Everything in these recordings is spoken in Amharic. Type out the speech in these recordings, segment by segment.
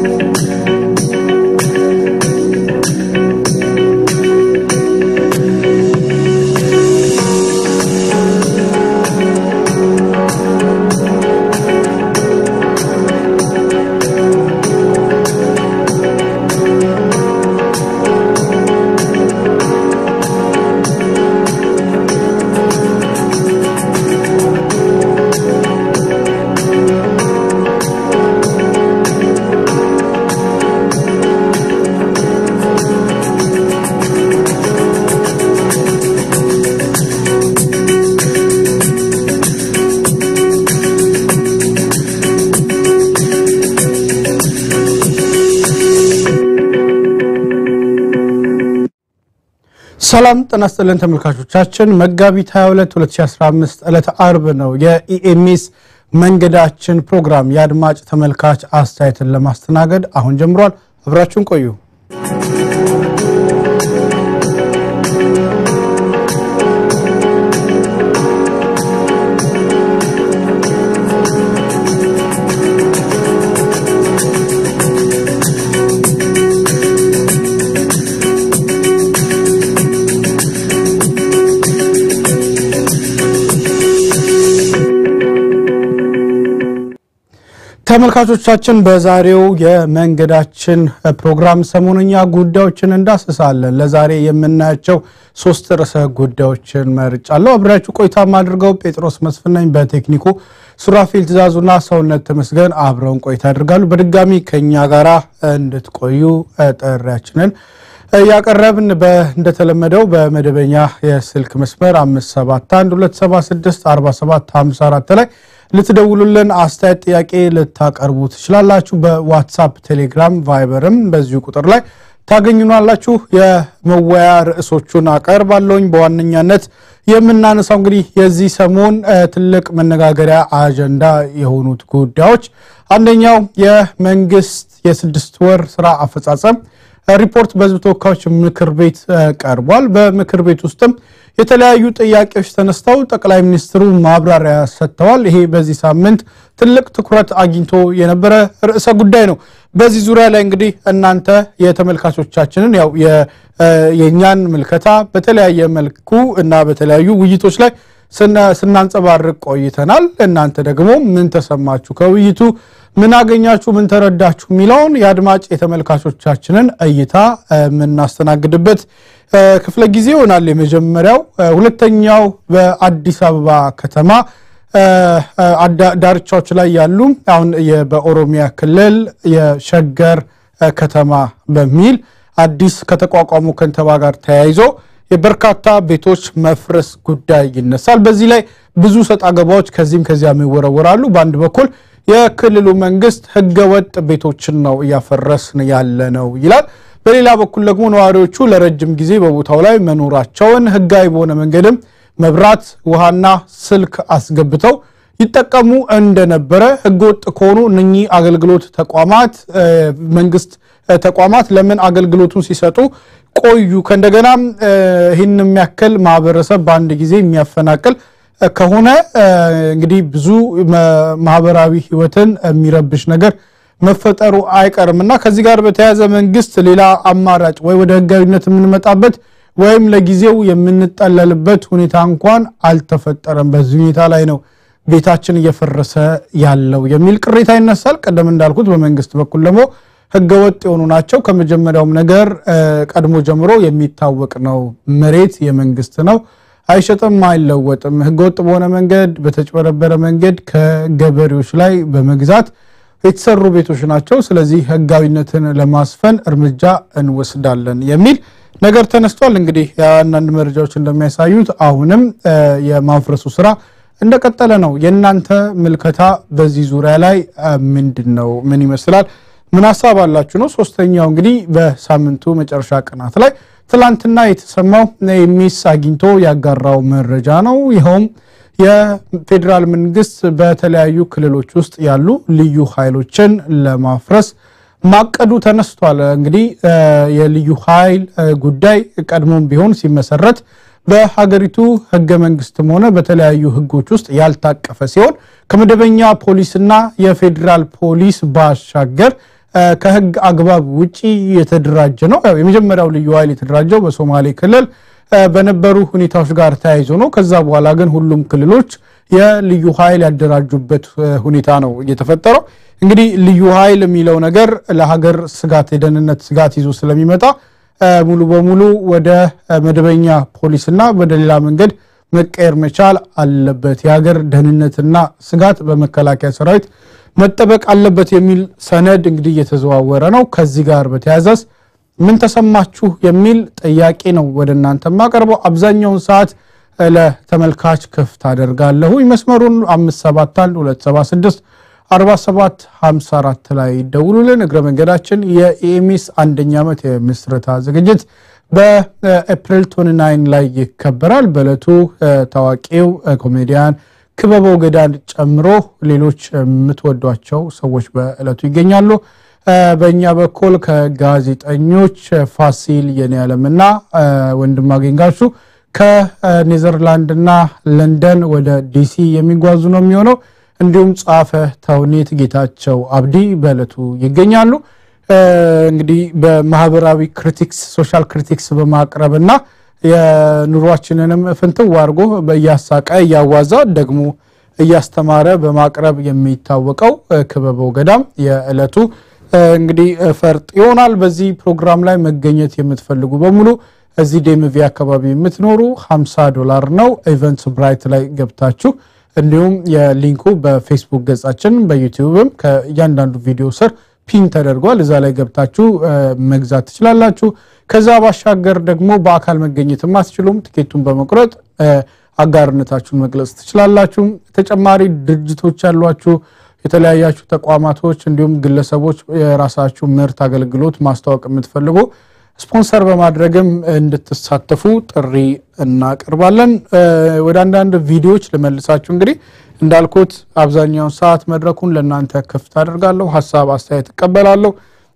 ሰላም ጤና ይስጥልን ተመልካቾቻችን፣ መጋቢት 22 2015 ዕለተ አርብ ነው። የኢኤምኤስ መንገዳችን ፕሮግራም የአድማጭ ተመልካች አስተያየትን ለማስተናገድ አሁን ጀምሯል። አብራችሁን ቆዩ። ተመልካቾቻችን በዛሬው የመንገዳችን ፕሮግራም ሰሞነኛ ጉዳዮችን እንዳስሳለን። ለዛሬ የምናያቸው ሶስት ርዕሰ ጉዳዮችን መርጫለሁ። አብሬያችሁ ቆይታ የማድርገው ጴጥሮስ መስፍነኝ፣ በቴክኒኩ ሱራፌል ትእዛዙና ሰውነት ተመስገን አብረውን ቆይታ ያደርጋሉ። በድጋሚ ከኛ ጋር እንድትቆዩ ጥሪያችንን ያቀረብን እንደተለመደው በመደበኛ የስልክ መስመር 5712764 ላይ ልትደውሉልን አስተያየት፣ ጥያቄ ልታቀርቡ ትችላላችሁ። በዋትሳፕ ቴሌግራም፣ ቫይበርም በዚሁ ቁጥር ላይ ታገኙናላችሁ። የመወያ ርዕሶቹን አቀርባለሁኝ። በዋነኛነት የምናነሳው እንግዲህ የዚህ ሰሞን ትልቅ መነጋገሪያ አጀንዳ የሆኑት ጉዳዮች አንደኛው የመንግስት የስድስት ወር ስራ አፈጻጸም ሪፖርት በሕዝብ ተወካዮች ምክር ቤት ቀርቧል። በምክር ቤት ውስጥም የተለያዩ ጥያቄዎች ተነስተው ጠቅላይ ሚኒስትሩ ማብራሪያ ሰጥተዋል። ይሄ በዚህ ሳምንት ትልቅ ትኩረት አግኝቶ የነበረ ርዕሰ ጉዳይ ነው። በዚህ ዙሪያ ላይ እንግዲህ እናንተ የተመልካቾቻችንን ያው የእኛን ምልከታ በተለያየ መልኩ እና በተለያዩ ውይይቶች ላይ ስናንጸባርቅ ቆይተናል። እናንተ ደግሞ ምን ተሰማችሁ ከውይይቱ ምን አገኛችሁ፣ ምን ተረዳችሁ የሚለውን የአድማጭ የተመልካቾቻችንን እይታ የምናስተናግድበት ክፍለ ጊዜ ይሆናል የመጀመሪያው። ሁለተኛው በአዲስ አበባ ከተማ ዳርቻዎች ላይ ያሉ አሁን በኦሮሚያ ክልል የሸገር ከተማ በሚል አዲስ ከተቋቋሙ ከንቲባ ጋር ተያይዞ የበርካታ ቤቶች መፍረስ ጉዳይ ይነሳል። በዚህ ላይ ብዙ ሰጣ ገባዎች ከዚህም ከዚያም ይወረወራሉ። በአንድ በኩል የክልሉ መንግስት ህገወጥ ቤቶችን ነው እያፈረስን ያለ ነው ይላል። በሌላ በኩል ደግሞ ነዋሪዎቹ ለረጅም ጊዜ በቦታው ላይ መኖራቸውን ህጋዊ በሆነ መንገድም መብራት፣ ውሃና ስልክ አስገብተው ይጠቀሙ እንደነበረ ህገወጥ ከሆኑ እነኚህ አገልግሎት ተቋማት መንግስት ተቋማት ለምን አገልግሎቱን ሲሰጡ ቆዩ? ከእንደገና ይህን የሚያክል ማህበረሰብ በአንድ ጊዜ የሚያፈናቅል ከሆነ እንግዲህ ብዙ ማህበራዊ ህይወትን የሚረብሽ ነገር መፈጠሩ አይቀርም እና ከዚህ ጋር በተያያዘ መንግስት ሌላ አማራጭ ወይ ወደ ህጋዊነት የምንመጣበት ወይም ለጊዜው የምንጠለልበት ሁኔታ እንኳን አልተፈጠረም። በዚህ ሁኔታ ላይ ነው ቤታችን እየፈረሰ ያለው የሚል ቅሬታ ይነሳል። ቀደም እንዳልኩት በመንግስት በኩል ደግሞ ህገወጥ የሆኑ ናቸው። ከመጀመሪያውም ነገር ቀድሞ ጀምሮ የሚታወቅ ነው። መሬት የመንግስት ነው፣ አይሸጥም፣ አይለወጥም። ህገወጥ በሆነ መንገድ በተጭበረበረ መንገድ ከገበሬዎች ላይ በመግዛት የተሰሩ ቤቶች ናቸው። ስለዚህ ህጋዊነትን ለማስፈን እርምጃ እንወስዳለን የሚል ነገር ተነስቷል። እንግዲህ የአንዳንድ መረጃዎች እንደሚያሳዩት አሁንም የማፍረሱ ስራ እንደቀጠለ ነው። የእናንተ ምልከታ በዚህ ዙሪያ ላይ ምንድን ነው? ምን ይመስላል? ምን ሀሳብ አላችሁ ነው። ሶስተኛው እንግዲህ በሳምንቱ መጨረሻ ቀናት ላይ ትላንትና የተሰማው ኢኤምኤስ አግኝቶ ያጋራው መረጃ ነው። ይኸውም የፌዴራል መንግስት በተለያዩ ክልሎች ውስጥ ያሉ ልዩ ኃይሎችን ለማፍረስ ማቀዱ ተነስቷል። እንግዲህ የልዩ ኃይል ጉዳይ ቀድሞም ቢሆን ሲመሰረት በሀገሪቱ ህገ መንግስትም ሆነ በተለያዩ ህጎች ውስጥ ያልታቀፈ ሲሆን ከመደበኛ ፖሊስና የፌዴራል ፖሊስ ባሻገር ከህግ አግባብ ውጪ የተደራጀ ነው። ያው የመጀመሪያው ልዩ ኃይል የተደራጀው በሶማሌ ክልል በነበሩ ሁኔታዎች ጋር ተያይዞ ነው። ከዛ በኋላ ግን ሁሉም ክልሎች የልዩ ኃይል ያደራጁበት ሁኔታ ነው እየተፈጠረው። እንግዲህ ልዩ ኃይል የሚለው ነገር ለሀገር ስጋት የደህንነት ስጋት ይዞ ስለሚመጣ ሙሉ በሙሉ ወደ መደበኛ ፖሊስና ወደ ሌላ መንገድ መቀየር መቻል አለበት። የሀገር ደህንነትና ስጋት በመከላከያ ሰራዊት መጠበቅ አለበት የሚል ሰነድ እንግዲህ እየተዘዋወረ ነው። ከዚህ ጋር በተያያዘስ ምን ተሰማችሁ የሚል ጥያቄ ነው ወደ እናንተ የማቀርበው። አብዛኛውን ሰዓት ለተመልካች ክፍት አደርጋለሁ። መስመሩን 571 276 47 54 ላይ ደውሉልን። እግረ መንገዳችን የኢኤምኤስ አንደኛ ዓመት የምስረታ ዝግጅት በኤፕሪል 29 ላይ ይከበራል። በዕለቱ ታዋቂው ኮሜዲያን ክበበው ገዳን ጨምሮ ሌሎች የምትወዷቸው ሰዎች በዕለቱ ይገኛሉ። በእኛ በኩል ከጋዜጠኞች ፋሲል የኔዓለምና ወንድማገኝ ጋሹ ከኔዘርላንድና ለንደን ወደ ዲሲ የሚጓዙ ነው የሚሆነው። እንዲሁም ጸሐፌ ተውኔት ጌታቸው አብዲ በዕለቱ ይገኛሉ። እንግዲህ በማህበራዊ ክሪቲክስ ሶሻል ክሪቲክስ በማቅረብና የኑሯችንንም ፍንትው አድርጎ እያሳቀ እያዋዛ ደግሞ እያስተማረ በማቅረብ የሚታወቀው ክበበው ገዳም የዕለቱ እንግዲህ ፈርጥ ይሆናል። በዚህ ፕሮግራም ላይ መገኘት የምትፈልጉ በሙሉ እዚህ ዴምቪ አካባቢ የምትኖሩ 50 ዶላር ነው። ኢቨንትስ ብራይት ላይ ገብታችሁ እንዲሁም የሊንኩ በፌስቡክ ገጻችን በዩቲዩብም ከእያንዳንዱ ቪዲዮ ስር ፒን ተደርጓል። እዛ ላይ ገብታችሁ መግዛት ትችላላችሁ። ከዛ ባሻገር ደግሞ በአካል መገኘት የማትችሉም ትኬቱን በመቁረጥ አጋርነታችሁን መግለጽ ትችላላችሁ። ተጨማሪ ድርጅቶች ያሏችሁ የተለያያችሁ ተቋማቶች እንዲሁም ግለሰቦች የራሳችሁ ምርት አገልግሎት ማስተዋወቅ የምትፈልጉ ስፖንሰር በማድረግም እንድትሳተፉ ጥሪ እናቀርባለን። ወደ አንዳንድ ቪዲዮዎች ልመልሳችሁ። እንግዲህ እንዳልኩት አብዛኛውን ሰዓት መድረኩን ለእናንተ ክፍት አደርጋለሁ። ሀሳብ አስተያየት እቀበላለሁ።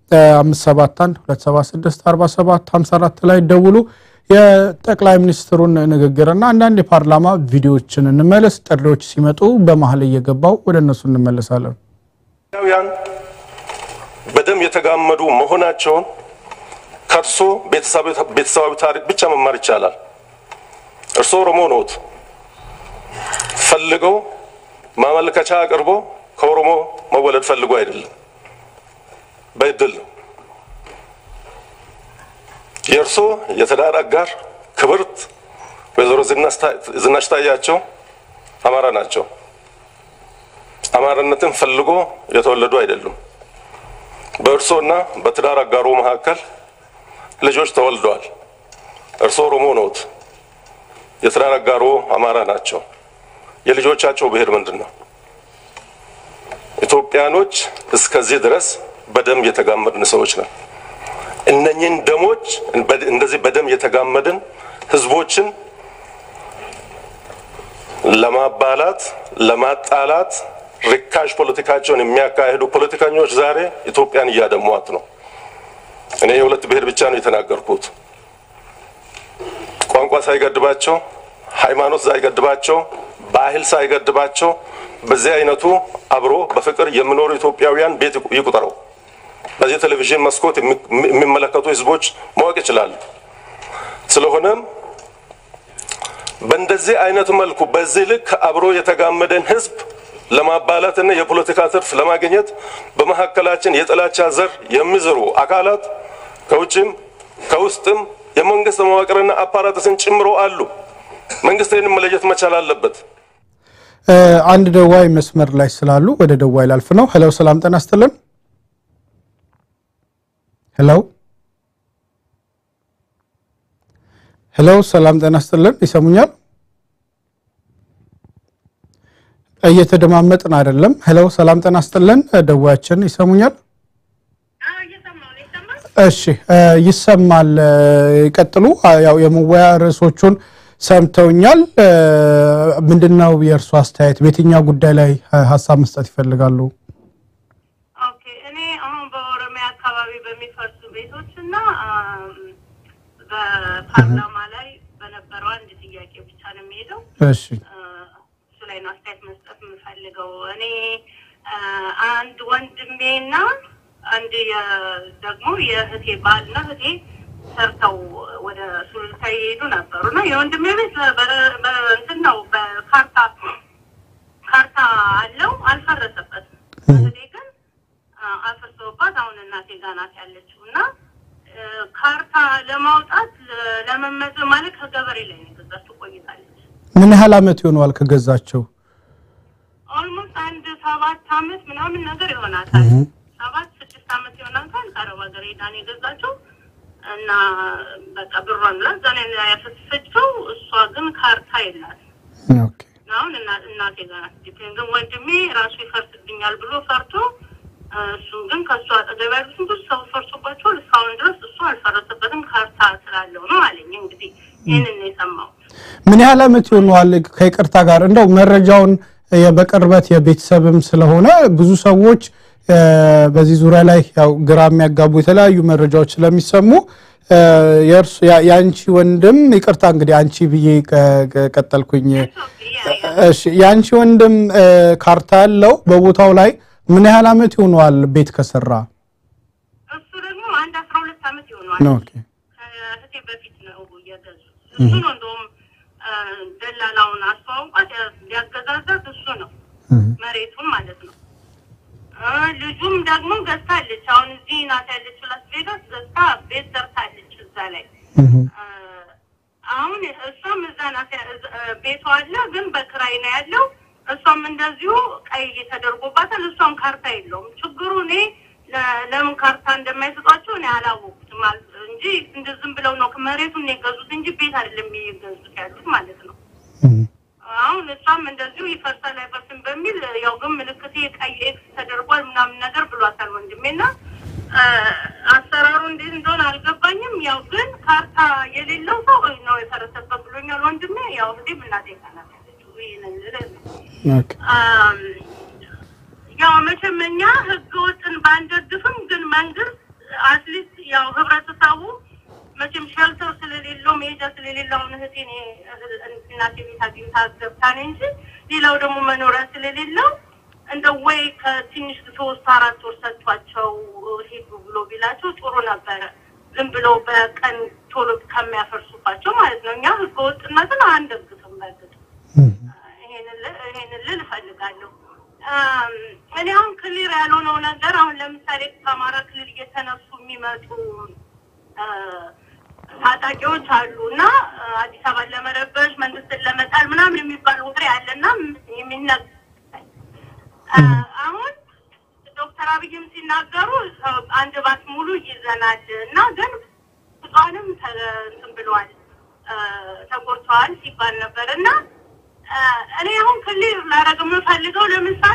571 276 47 54 ላይ ደውሉ። የጠቅላይ ሚኒስትሩን ንግግርና አንዳንድ የፓርላማ ቪዲዮዎችን እንመለስ። ጥሪዎች ሲመጡ በመሀል እየገባው ወደ እነሱ እንመለሳለን። ኢትዮጵያውያን በደም የተጋመዱ መሆናቸውን ከእርሶ ቤተሰባዊ ታሪክ ብቻ መማር ይቻላል። እርሶ ኦሮሞ ኖት። ፈልገው ማመልከቻ አቅርቦ ከኦሮሞ መወለድ ፈልጎ አይደለም፣ በእድል ነው። የእርሶ የትዳር አጋር ክብርት ወይዘሮ ዝናሽ ታያቸው አማራ ናቸው። አማራነትን ፈልጎ የተወለዱ አይደሉም። በእርሶና በትዳር አጋሩ መካከል ልጆች ተወልደዋል። እርሶ ኦሮሞ ኖት። የትዳር አጋሮ አማራ ናቸው። የልጆቻቸው ብሔር ምንድን ነው? ኢትዮጵያኖች እስከዚህ ድረስ በደም የተጋመድን ሰዎች ነን። እነኚህን ደሞች እንደዚህ በደም የተጋመድን ህዝቦችን ለማባላት ለማጣላት ርካሽ ፖለቲካቸውን የሚያካሂዱ ፖለቲከኞች ዛሬ ኢትዮጵያን እያደሟት ነው። እኔ የሁለት ብሔር ብቻ ነው የተናገርኩት። ቋንቋ ሳይገድባቸው፣ ሃይማኖት ሳይገድባቸው፣ ባህል ሳይገድባቸው በዚህ አይነቱ አብሮ በፍቅር የሚኖሩ ኢትዮጵያውያን ቤት ይቁጠረው። በዚህ ቴሌቪዥን መስኮት የሚመለከቱ ህዝቦች ማወቅ ይችላሉ። ስለሆነም በእንደዚህ አይነት መልኩ በዚህ ልክ አብሮ የተጋመደን ህዝብ ለማባላትና የፖለቲካ ትርፍ ለማግኘት በመካከላችን የጥላቻ ዘር የሚዘሩ አካላት ከውጭም ከውስጥም የመንግስት መዋቅርና አፓራተስን ጨምሮ አሉ። መንግስት ይህንን መለየት መቻል አለበት። አንድ ደዋይ መስመር ላይ ስላሉ ወደ ደዋይ ላልፍ ነው። ሄሎ፣ ሰላም ጤና ይስጥልን። ሄሎ ሄሎ፣ ሰላም ጤና ይስጥልን። ይሰሙኛል? እየተደማመጥን አይደለም። ሄሎ፣ ሰላም ጤና ይስጥልን። ደዋያችን ይሰሙኛል? እሺ፣ ይሰማል። ይቀጥሉ። ያው የመወያ ርዕሶቹን ሰምተውኛል። ምንድን ነው የእርሱ አስተያየት? በየትኛው ጉዳይ ላይ ሀሳብ መስጠት ይፈልጋሉ? ኦኬ እኔ አሁን በኦሮሚያ አካባቢ በሚፈርሱ ቤቶች እና በፓርላማ ላይ በነበረው አንድ ጥያቄ ብቻ ነው የሚሄደው። እሺ እሱ ላይ ነው አስተያየት መስጠት የምፈልገው። እኔ አንድ ወንድሜና አንድ ደግሞ የእህቴ ባልና እህቴ ሰርተው ወደ ሱሉልታ የሄዱ ነበሩ እና የወንድሜ ቤት እንትን ነው በካርታ ካርታ አለው አልፈረሰበትም። እህቴ ግን አፍርሰውባት አሁን እናቴ ጋር ናት ያለችው እና ካርታ ለማውጣት ለመመዘ ማለት ከገበሬ ላይ ነው የገዛችው ቆይታለች። ምን ያህል አመት ይሆነዋል ከገዛቸው? ኦልሞስት አንድ ሰባት አመት ምናምን ነገር ይሆናታል። ሰባት ስድስት አመት ይሆናታል። ከአረብ ሀገር ሄዳን የገዛችው እና በቃ ብሯን ላ እዛ ላይ ያፈሰሰችው። እሷ ግን ካርታ የላት ኦኬ አሁን እናቴ ጋር ናት። ግን ወንድሜ ራሱ ይፈርስብኛል ብሎ ፈርቶ እሱን ግን ከእሱ አጠገብ ያሉትን ብዙ ሰው ፈርሶባቸዋል። እስካሁን ድረስ እሱ አልፈረሰበትም ካርታ ስላለው ነው አለኝ። እንግዲህ ይህንን ነው የሰማሁት። ምን ያህል አመት ይሆነዋል? ከይቅርታ ጋር እንደው መረጃውን በቅርበት የቤተሰብም ስለሆነ ብዙ ሰዎች በዚህ ዙሪያ ላይ ያው ግራ የሚያጋቡ የተለያዩ መረጃዎች ስለሚሰሙ የአንቺ ወንድም ይቅርታ እንግዲህ አንቺ ብዬ ቀጠልኩኝ። እሺ የአንቺ ወንድም ካርታ ያለው በቦታው ላይ ምን ያህል አመት ይሆነዋል ቤት ከሰራ? እሱ ደግሞ አንድ አስራ ሁለት አመት ይሆነዋል። ኦኬ ከእህቴ በፊት ነው የገዙት። እሱ ነው እንደውም ደላላውን አስተዋውቋት ሊያገዛዛት እሱ ነው መሬቱን ማለት ነው። ልጁም ደግሞ ገዝታለች። አሁን እዚህ ናት ያለችው ላስ ቬጋስ ገዝታ ቤት ሰርታለች እዛ ላይ አሁን እሷም እዛ ናት። ቤቷ አለ ግን በክራይ ነው ያለው። እሷም እንደዚሁ ቀይ ተደርጎባታል። እሷም ካርታ የለውም። ችግሩ እኔ ለምን ካርታ እንደማይሰጧቸው እኔ አላወቁትም እንጂ እንደ ዝም ብለው ነው መሬቱን የገዙት እንጂ ቤት አይደለም የገዙት ያሉት ማለት ነው። አሁን እሷም እንደዚሁ ይፈርሳል አይፈርስም በሚል ያው ግን ምልክቴ ቀይ ኤክስ ተደርጓል ምናምን ነገር ብሏታል ወንድሜና አሰራሩ እንዴት እንደሆነ አልገባኝም። ያው ግን ካርታ የሌለው ሰው ነው የፈረሰበት ብሎኛል ወንድሜ። ያው እህቴም እናቴ ጋር ናት ያለችው። ይሄንን ልልህ ነው። ያው መቼም እኛ ህገ ወጥን ባንደግፍም ግን መንግስት አትሊስት ያው ህብረተሰቡ መቼም ሸልተር ስለሌለው መሄጃ ስለሌለው አሁን እህቴን እናቴ ቤት አግኝታ ገብታን እንጂ ሌላው ደግሞ መኖሪያ ስለሌለው እንደ ወይ ከትንሽ ሶስት አራት ወር ሰጥቷቸው ሄዱ ብሎ ቢላቸው ጥሩ ነበረ። ዝም ብለው በቀን ቶሎ ከሚያፈርሱባቸው ማለት ነው። እኛ ህገ ወጥነትን አንደግፍም። በእርግጥ ይሄንን ልል እፈልጋለሁ። እኔ አሁን ክሊር ያልሆነው ነገር አሁን ለምሳሌ ከአማራ ክልል እየተነሱ የሚመጡ ታጣቂዎች አሉ እና አዲስ አበባን ለመረበሽ መንግስትን ለመጣል ምናምን የሚባል ወሬ አለና የሚነ አሁን ዶክተር አብይም ሲናገሩ አንድ ባስ ሙሉ ይዘናል እና ግን ህፃንም እንትን ብለዋል ተጎድተዋል ሲባል ነበር እና እኔ አሁን ክሊር ላደርግ የምፈልገው ለምሳሌ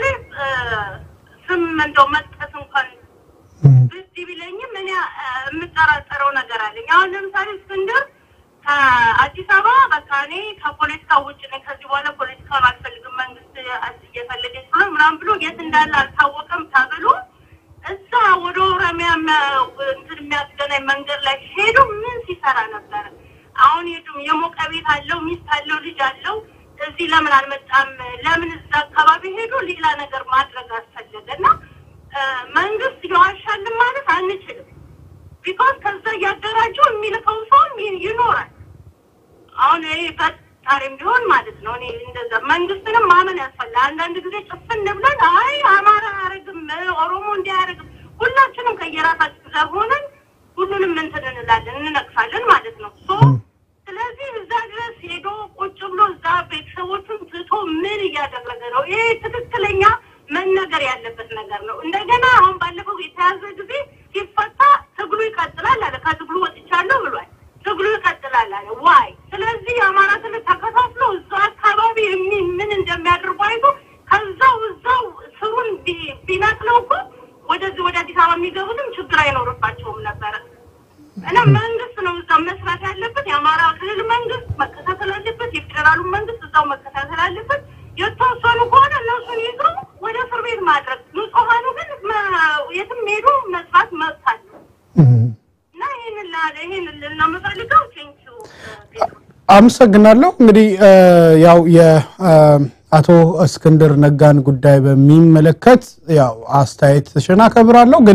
ስም እንደው መጥቀስ እንኳን ብስ ቢለኝም እኔ የምጠራጠረው ነገር አለኝ። አሁን ለምሳሌ እስክንድር ከአዲስ አበባ በቃ እኔ ከፖለቲካ ውጭ ነኝ፣ ከዚህ በኋላ ፖለቲካን አልፈልግም፣ መንግስት እየፈለገች ብሎ ምናምን ብሎ የት እንዳለ አልታወቀም ተብሎ እዛ ወደ ኦሮሚያ እንትን የሚያስገናኝ መንገድ ላይ ሄዶ ምን ሲሰራ ነበረ? አሁን ሄዱ የሞቀ ቤት አለው፣ ሚስት አለው፣ ልጅ አለው። እዚህ ለምን አልመጣም? ለምን እዛ አካባቢ ሄዶ ሌላ ነገር ማድረግ አስፈለገ? እና መንግስት ይዋሻልን ማለት አንችልም። ቢኮዝ ከዛ እያደራጀው የሚልከው ሰውም ይኖራል። አሁን ይሄ ፈጣሪም ቢሆን ማለት ነው። እኔ እንደዛ መንግስትንም ማመን ያስፈልጋል። አንዳንድ ጊዜ ጭፍን ብለን አይ አማራ አያደርግም፣ ኦሮሞ እንዲህ አያደርግም፣ ሁላችንም ከየራሳችን ዘር ሆነን ሁሉንም እንትን እንላለን እንነቅፋለን ማለት ነው። ሶ ስለዚህ እዛ ድረስ ሄዶ ቁጭ ብሎ እዛ ቤተሰቦቹን ትቶ ምን እያደረገ ነው? ይሄ ትክክለኛ መነገር ያለበት ነገር ነው። እንደገና አሁን ባለፈው የተያዘ ጊዜ ሲፈታ ትግሉ ይቀጥላል አለ። ከትግሉ ወጥቻለሁ ብሏል። ትግሉ ይቀጥላል አለ። ዋይ ስለዚህ የአማራ ክልል ተከፋፍሎ እዛ አካባቢ የሚ ምን እንደሚያደርጉ አይቶ ከዛው እዛው ስሩን ቢነቅለው እኮ ወደዚህ ወደ አዲስ አበባ የሚገቡትም ችግር አይኖርባቸውም ነበረ። እና መንግስት ነው እዛ መስራት ያለበት። የአማራ ክልል መንግስት መከታተል አለበት። የፌዴራሉ መንግስት እዛው መከታተል አለበት። የተወሰኑ ከሆነ እነሱን ይዞ ወደ እስር ቤት ማድረግ፣ ንጹሐኑ ግን የትም ሄዶ መስራት መብት አለ እና ይህን ላለ ይህን ልና የምፈልገው ቴንኪው አመሰግናለሁ። እንግዲህ ያው የአቶ እስክንድር ነጋን ጉዳይ በሚመለከት ያው አስተያየትሽን አከብራለሁ። ግን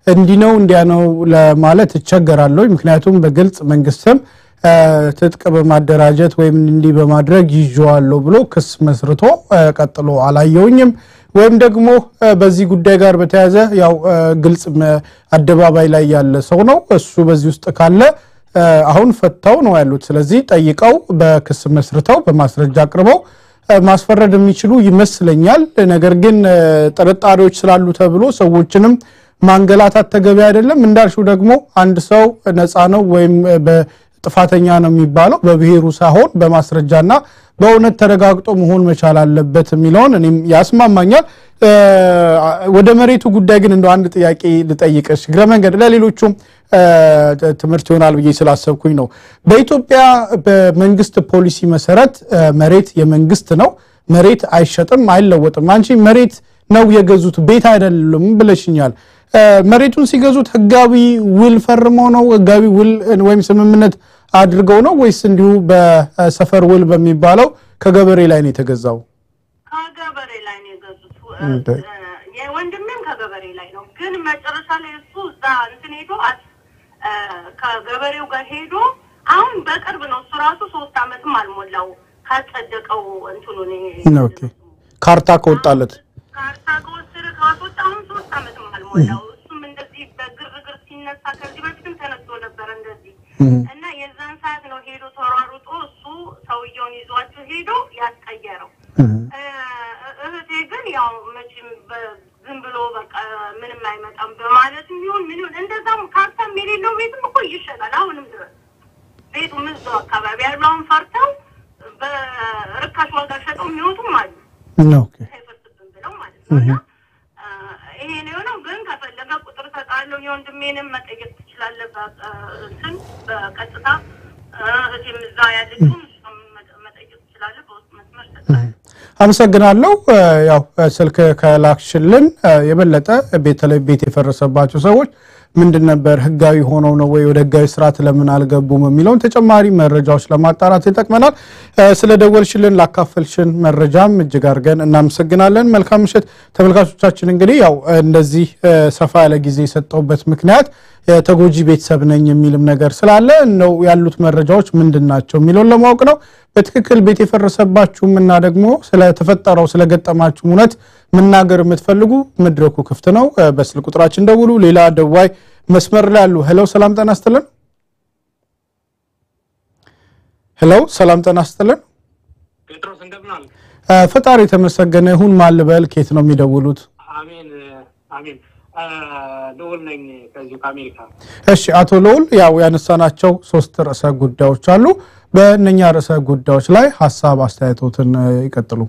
እንዲህ ነው እንዲያ ነው ለማለት እቸገራለሁ። ምክንያቱም በግልጽ መንግስትም ትጥቅ በማደራጀት ወይም እንዲህ በማድረግ ይዤዋለሁ ብሎ ክስ መስርቶ ቀጥሎ አላየውኝም። ወይም ደግሞ በዚህ ጉዳይ ጋር በተያያዘ ያው ግልጽ አደባባይ ላይ ያለ ሰው ነው እሱ በዚህ ውስጥ ካለ አሁን ፈታው ነው ያሉት። ስለዚህ ጠይቀው በክስ መስርተው በማስረጃ አቅርበው ማስፈረድ የሚችሉ ይመስለኛል። ነገር ግን ጥርጣሬዎች ስላሉ ተብሎ ሰዎችንም ማንገላታት ተገቢ አይደለም። እንዳልሽው ደግሞ አንድ ሰው ነፃ ነው ወይም ጥፋተኛ ነው የሚባለው በብሔሩ ሳይሆን በማስረጃና በእውነት ተረጋግጦ መሆን መቻል አለበት የሚለውን እኔም ያስማማኛል። ወደ መሬቱ ጉዳይ ግን እንደው አንድ ጥያቄ ልጠይቅሽ እግረ መንገድ ለሌሎቹም ትምህርት ይሆናል ብዬ ስላሰብኩኝ ነው። በኢትዮጵያ በመንግስት ፖሊሲ መሰረት መሬት የመንግስት ነው። መሬት አይሸጥም፣ አይለወጥም። አንቺ መሬት ነው የገዙት ቤት አይደለም ብለሽኛል። መሬቱን ሲገዙት ህጋዊ ውል ፈርመው ነው? ህጋዊ ውል ወይም ስምምነት አድርገው ነው ወይስ እንዲሁ በሰፈር ውል በሚባለው ከገበሬ ላይ ነው የተገዛው? ከገበሬ ላይ ነው የገዙት። የወንድሜም ከገበሬ ላይ ነው። ግን መጨረሻ ላይ እሱ እዛ እንትን ሄዶ ከገበሬው ጋር ሄዶ አሁን በቅርብ ነው እሱ ራሱ ሶስት አመትም አልሞላው ካጸደቀው እንትኑን ካርታ ከወጣለት ካርታ ከወሰደ ካስወጣ አሁን ሶስት አመትም አልሞላው። እሱም እንደዚህ በግርግር ሲነሳ ከዚህ በፊትም ተነስቶ ነበረ እንደዚህ እና የዛን ሰዓት ነው ሄዶ ተሯሩጦ እሱ ሰውየውን ይዟቸው ሄዶ ያስቀየረው። እህቴ ግን ያው መቼም ዝም ብሎ በቃ ምንም አይመጣም በማለት ይሁን ምን ይሁን እንደዛም ካርታም የሌለው ቤትም እኮ ይሸጣል አሁንም ድረስ ቤቱ እዛው አካባቢ ያሉ አሁን ፈርተው በርካሽ ዋጋ ሸጠው የሚወጡም አሉ አይፈርስብን ብለው ማለት ነው። እና ይሄ ነው የሆነው። ግን ከፈለገ ቁጥር ሰጣለሁ የወንድሜንም መጠየቅ ትችላለህ። እንትን በቀጥታ እህቴም እዛ ያለችውን መጠየቅ ትችላለህ። በውስጥ መስመር ሰጣለሁ። አመሰግናለሁ። ያው ስልክ ከላክሽልን የበለጠ በተለይ ቤት የፈረሰባቸው ሰዎች ምንድን ነበር ህጋዊ ሆነው ነው ወይ ወደ ህጋዊ ስርዓት ለምን አልገቡም የሚለውን ተጨማሪ መረጃዎች ለማጣራት ይጠቅመናል። ስለ ደወልሽልን ላካፈልሽን መረጃም እጅግ አድርገን እናመሰግናለን። መልካም ምሽት ተመልካቾቻችን። እንግዲህ ያው እንደዚህ ሰፋ ያለ ጊዜ የሰጠውበት ምክንያት ተጎጂ ቤተሰብ ነኝ የሚልም ነገር ስላለ ነው ያሉት መረጃዎች ምንድን ናቸው የሚለውን ለማወቅ ነው። በትክክል ቤት የፈረሰባችሁም እና ደግሞ ስለተፈጠረው ስለገጠማችሁም እውነት መናገር የምትፈልጉ መድረኩ ክፍት ነው። በስልክ ቁጥራችን ደውሉ። ሌላ ደዋይ መስመር ላይ አሉ። ሄሎ፣ ሰላም ጤና ይስጥልን። ሄሎ፣ ሰላም ጤና ይስጥልን። ጴጥሮስ እንደምን አለ? ፈጣሪ የተመሰገነ ይሁን። ማን ልበል? ከየት ነው የሚደውሉት? አሜን አሜን። ልዑል ነኝ ከዚሁ ከአሜሪካ። እሺ አቶ ልዑል፣ ያው ያነሳናቸው ሶስት ርዕሰ ጉዳዮች አሉ። በእነኛ ርዕሰ ጉዳዮች ላይ ሀሳብ አስተያየቶትን ይቀጥሉ።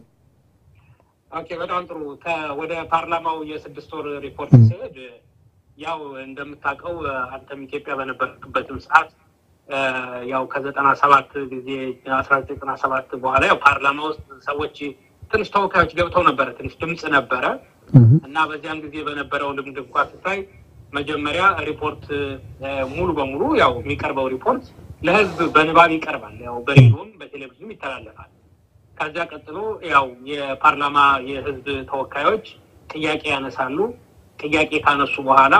ኦኬ፣ በጣም ጥሩ። ወደ ፓርላማው የስድስት ወር ሪፖርት ሲሄድ ያው እንደምታውቀው አንተም ኢትዮጵያ በነበርክበትም ሰዓት ያው ከዘጠና ሰባት ጊዜ አስራ ዘጠኝ ዘጠና ሰባት በኋላ ያው ፓርላማ ውስጥ ሰዎች ትንሽ ተወካዮች ገብተው ነበረ፣ ትንሽ ድምፅ ነበረ እና በዚያን ጊዜ በነበረው ልምድ እንኳ ስታይ መጀመሪያ ሪፖርት ሙሉ በሙሉ ያው የሚቀርበው ሪፖርት ለህዝብ በንባብ ይቀርባል። ያው በሬዲዮም በቴሌቪዥንም ይተላለፋል። ከዚያ ቀጥሎ ያው የፓርላማ የህዝብ ተወካዮች ጥያቄ ያነሳሉ። ጥያቄ ካነሱ በኋላ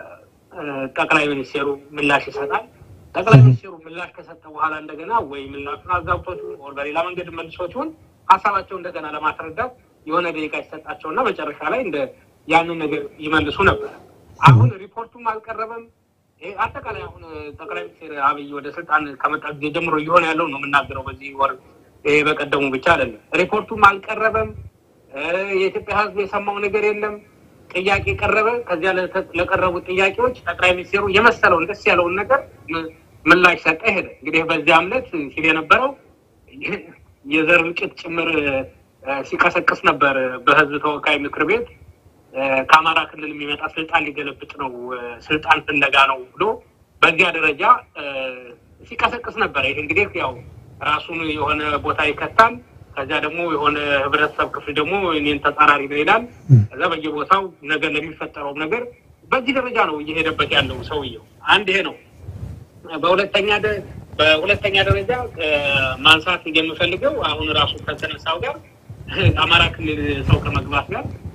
ጠቅላይ ሚኒስቴሩ ምላሽ ይሰጣል። ጠቅላይ ሚኒስቴሩ ምላሽ ከሰጠ በኋላ እንደገና ወይ ምላሹን አዛብቶት ወር በሌላ መንገድ መልሶት ይሆን ሀሳባቸው እንደገና ለማስረዳት የሆነ ደቂቃ ይሰጣቸውና መጨረሻ ላይ እንደ ያንን ነገር ይመልሱ ነበር። አሁን ሪፖርቱም አልቀረበም። አጠቃላይ አሁን ጠቅላይ ሚኒስትር አብይ ወደ ስልጣን ከመጣ ጊዜ ጀምሮ እየሆነ ያለው ነው የምናገረው። በዚህ ወር ይሄ በቀደሙ ብቻ አይደለም። ሪፖርቱም አልቀረበም። የኢትዮጵያ ሕዝብ የሰማው ነገር የለም። ጥያቄ ቀረበ። ከዚያ ለቀረቡት ጥያቄዎች ጠቅላይ ሚኒስትሩ የመሰለውን ደስ ያለውን ነገር ምላሽ ሰጠ፣ ሄደ። እንግዲህ በዚያ እምነት ሲል የነበረው የዘር እልቂት ጭምር ሲቀሰቅስ ነበር በህዝብ ተወካይ ምክር ቤት ከአማራ ክልል የሚመጣ ስልጣን ሊገለብጥ ነው፣ ስልጣን ፍለጋ ነው ብሎ በዚያ ደረጃ ሲቀሰቅስ ነበር። ይህ እንግዲህ ያው ራሱን የሆነ ቦታ ይከታል። ከዚያ ደግሞ የሆነ ህብረተሰብ ክፍል ደግሞ እኔን ተጻራሪ ነው ይላል። ከዛ በየቦታው ነገር ለሚፈጠረውም ነገር በዚህ ደረጃ ነው እየሄደበት ያለው ሰውየው። አንድ ይሄ ነው። በሁለተኛ በሁለተኛ ደረጃ ማንሳት የምፈልገው አሁን ራሱ ከተነሳው ጋር አማራ ክልል ሰው ከመግባት ጋር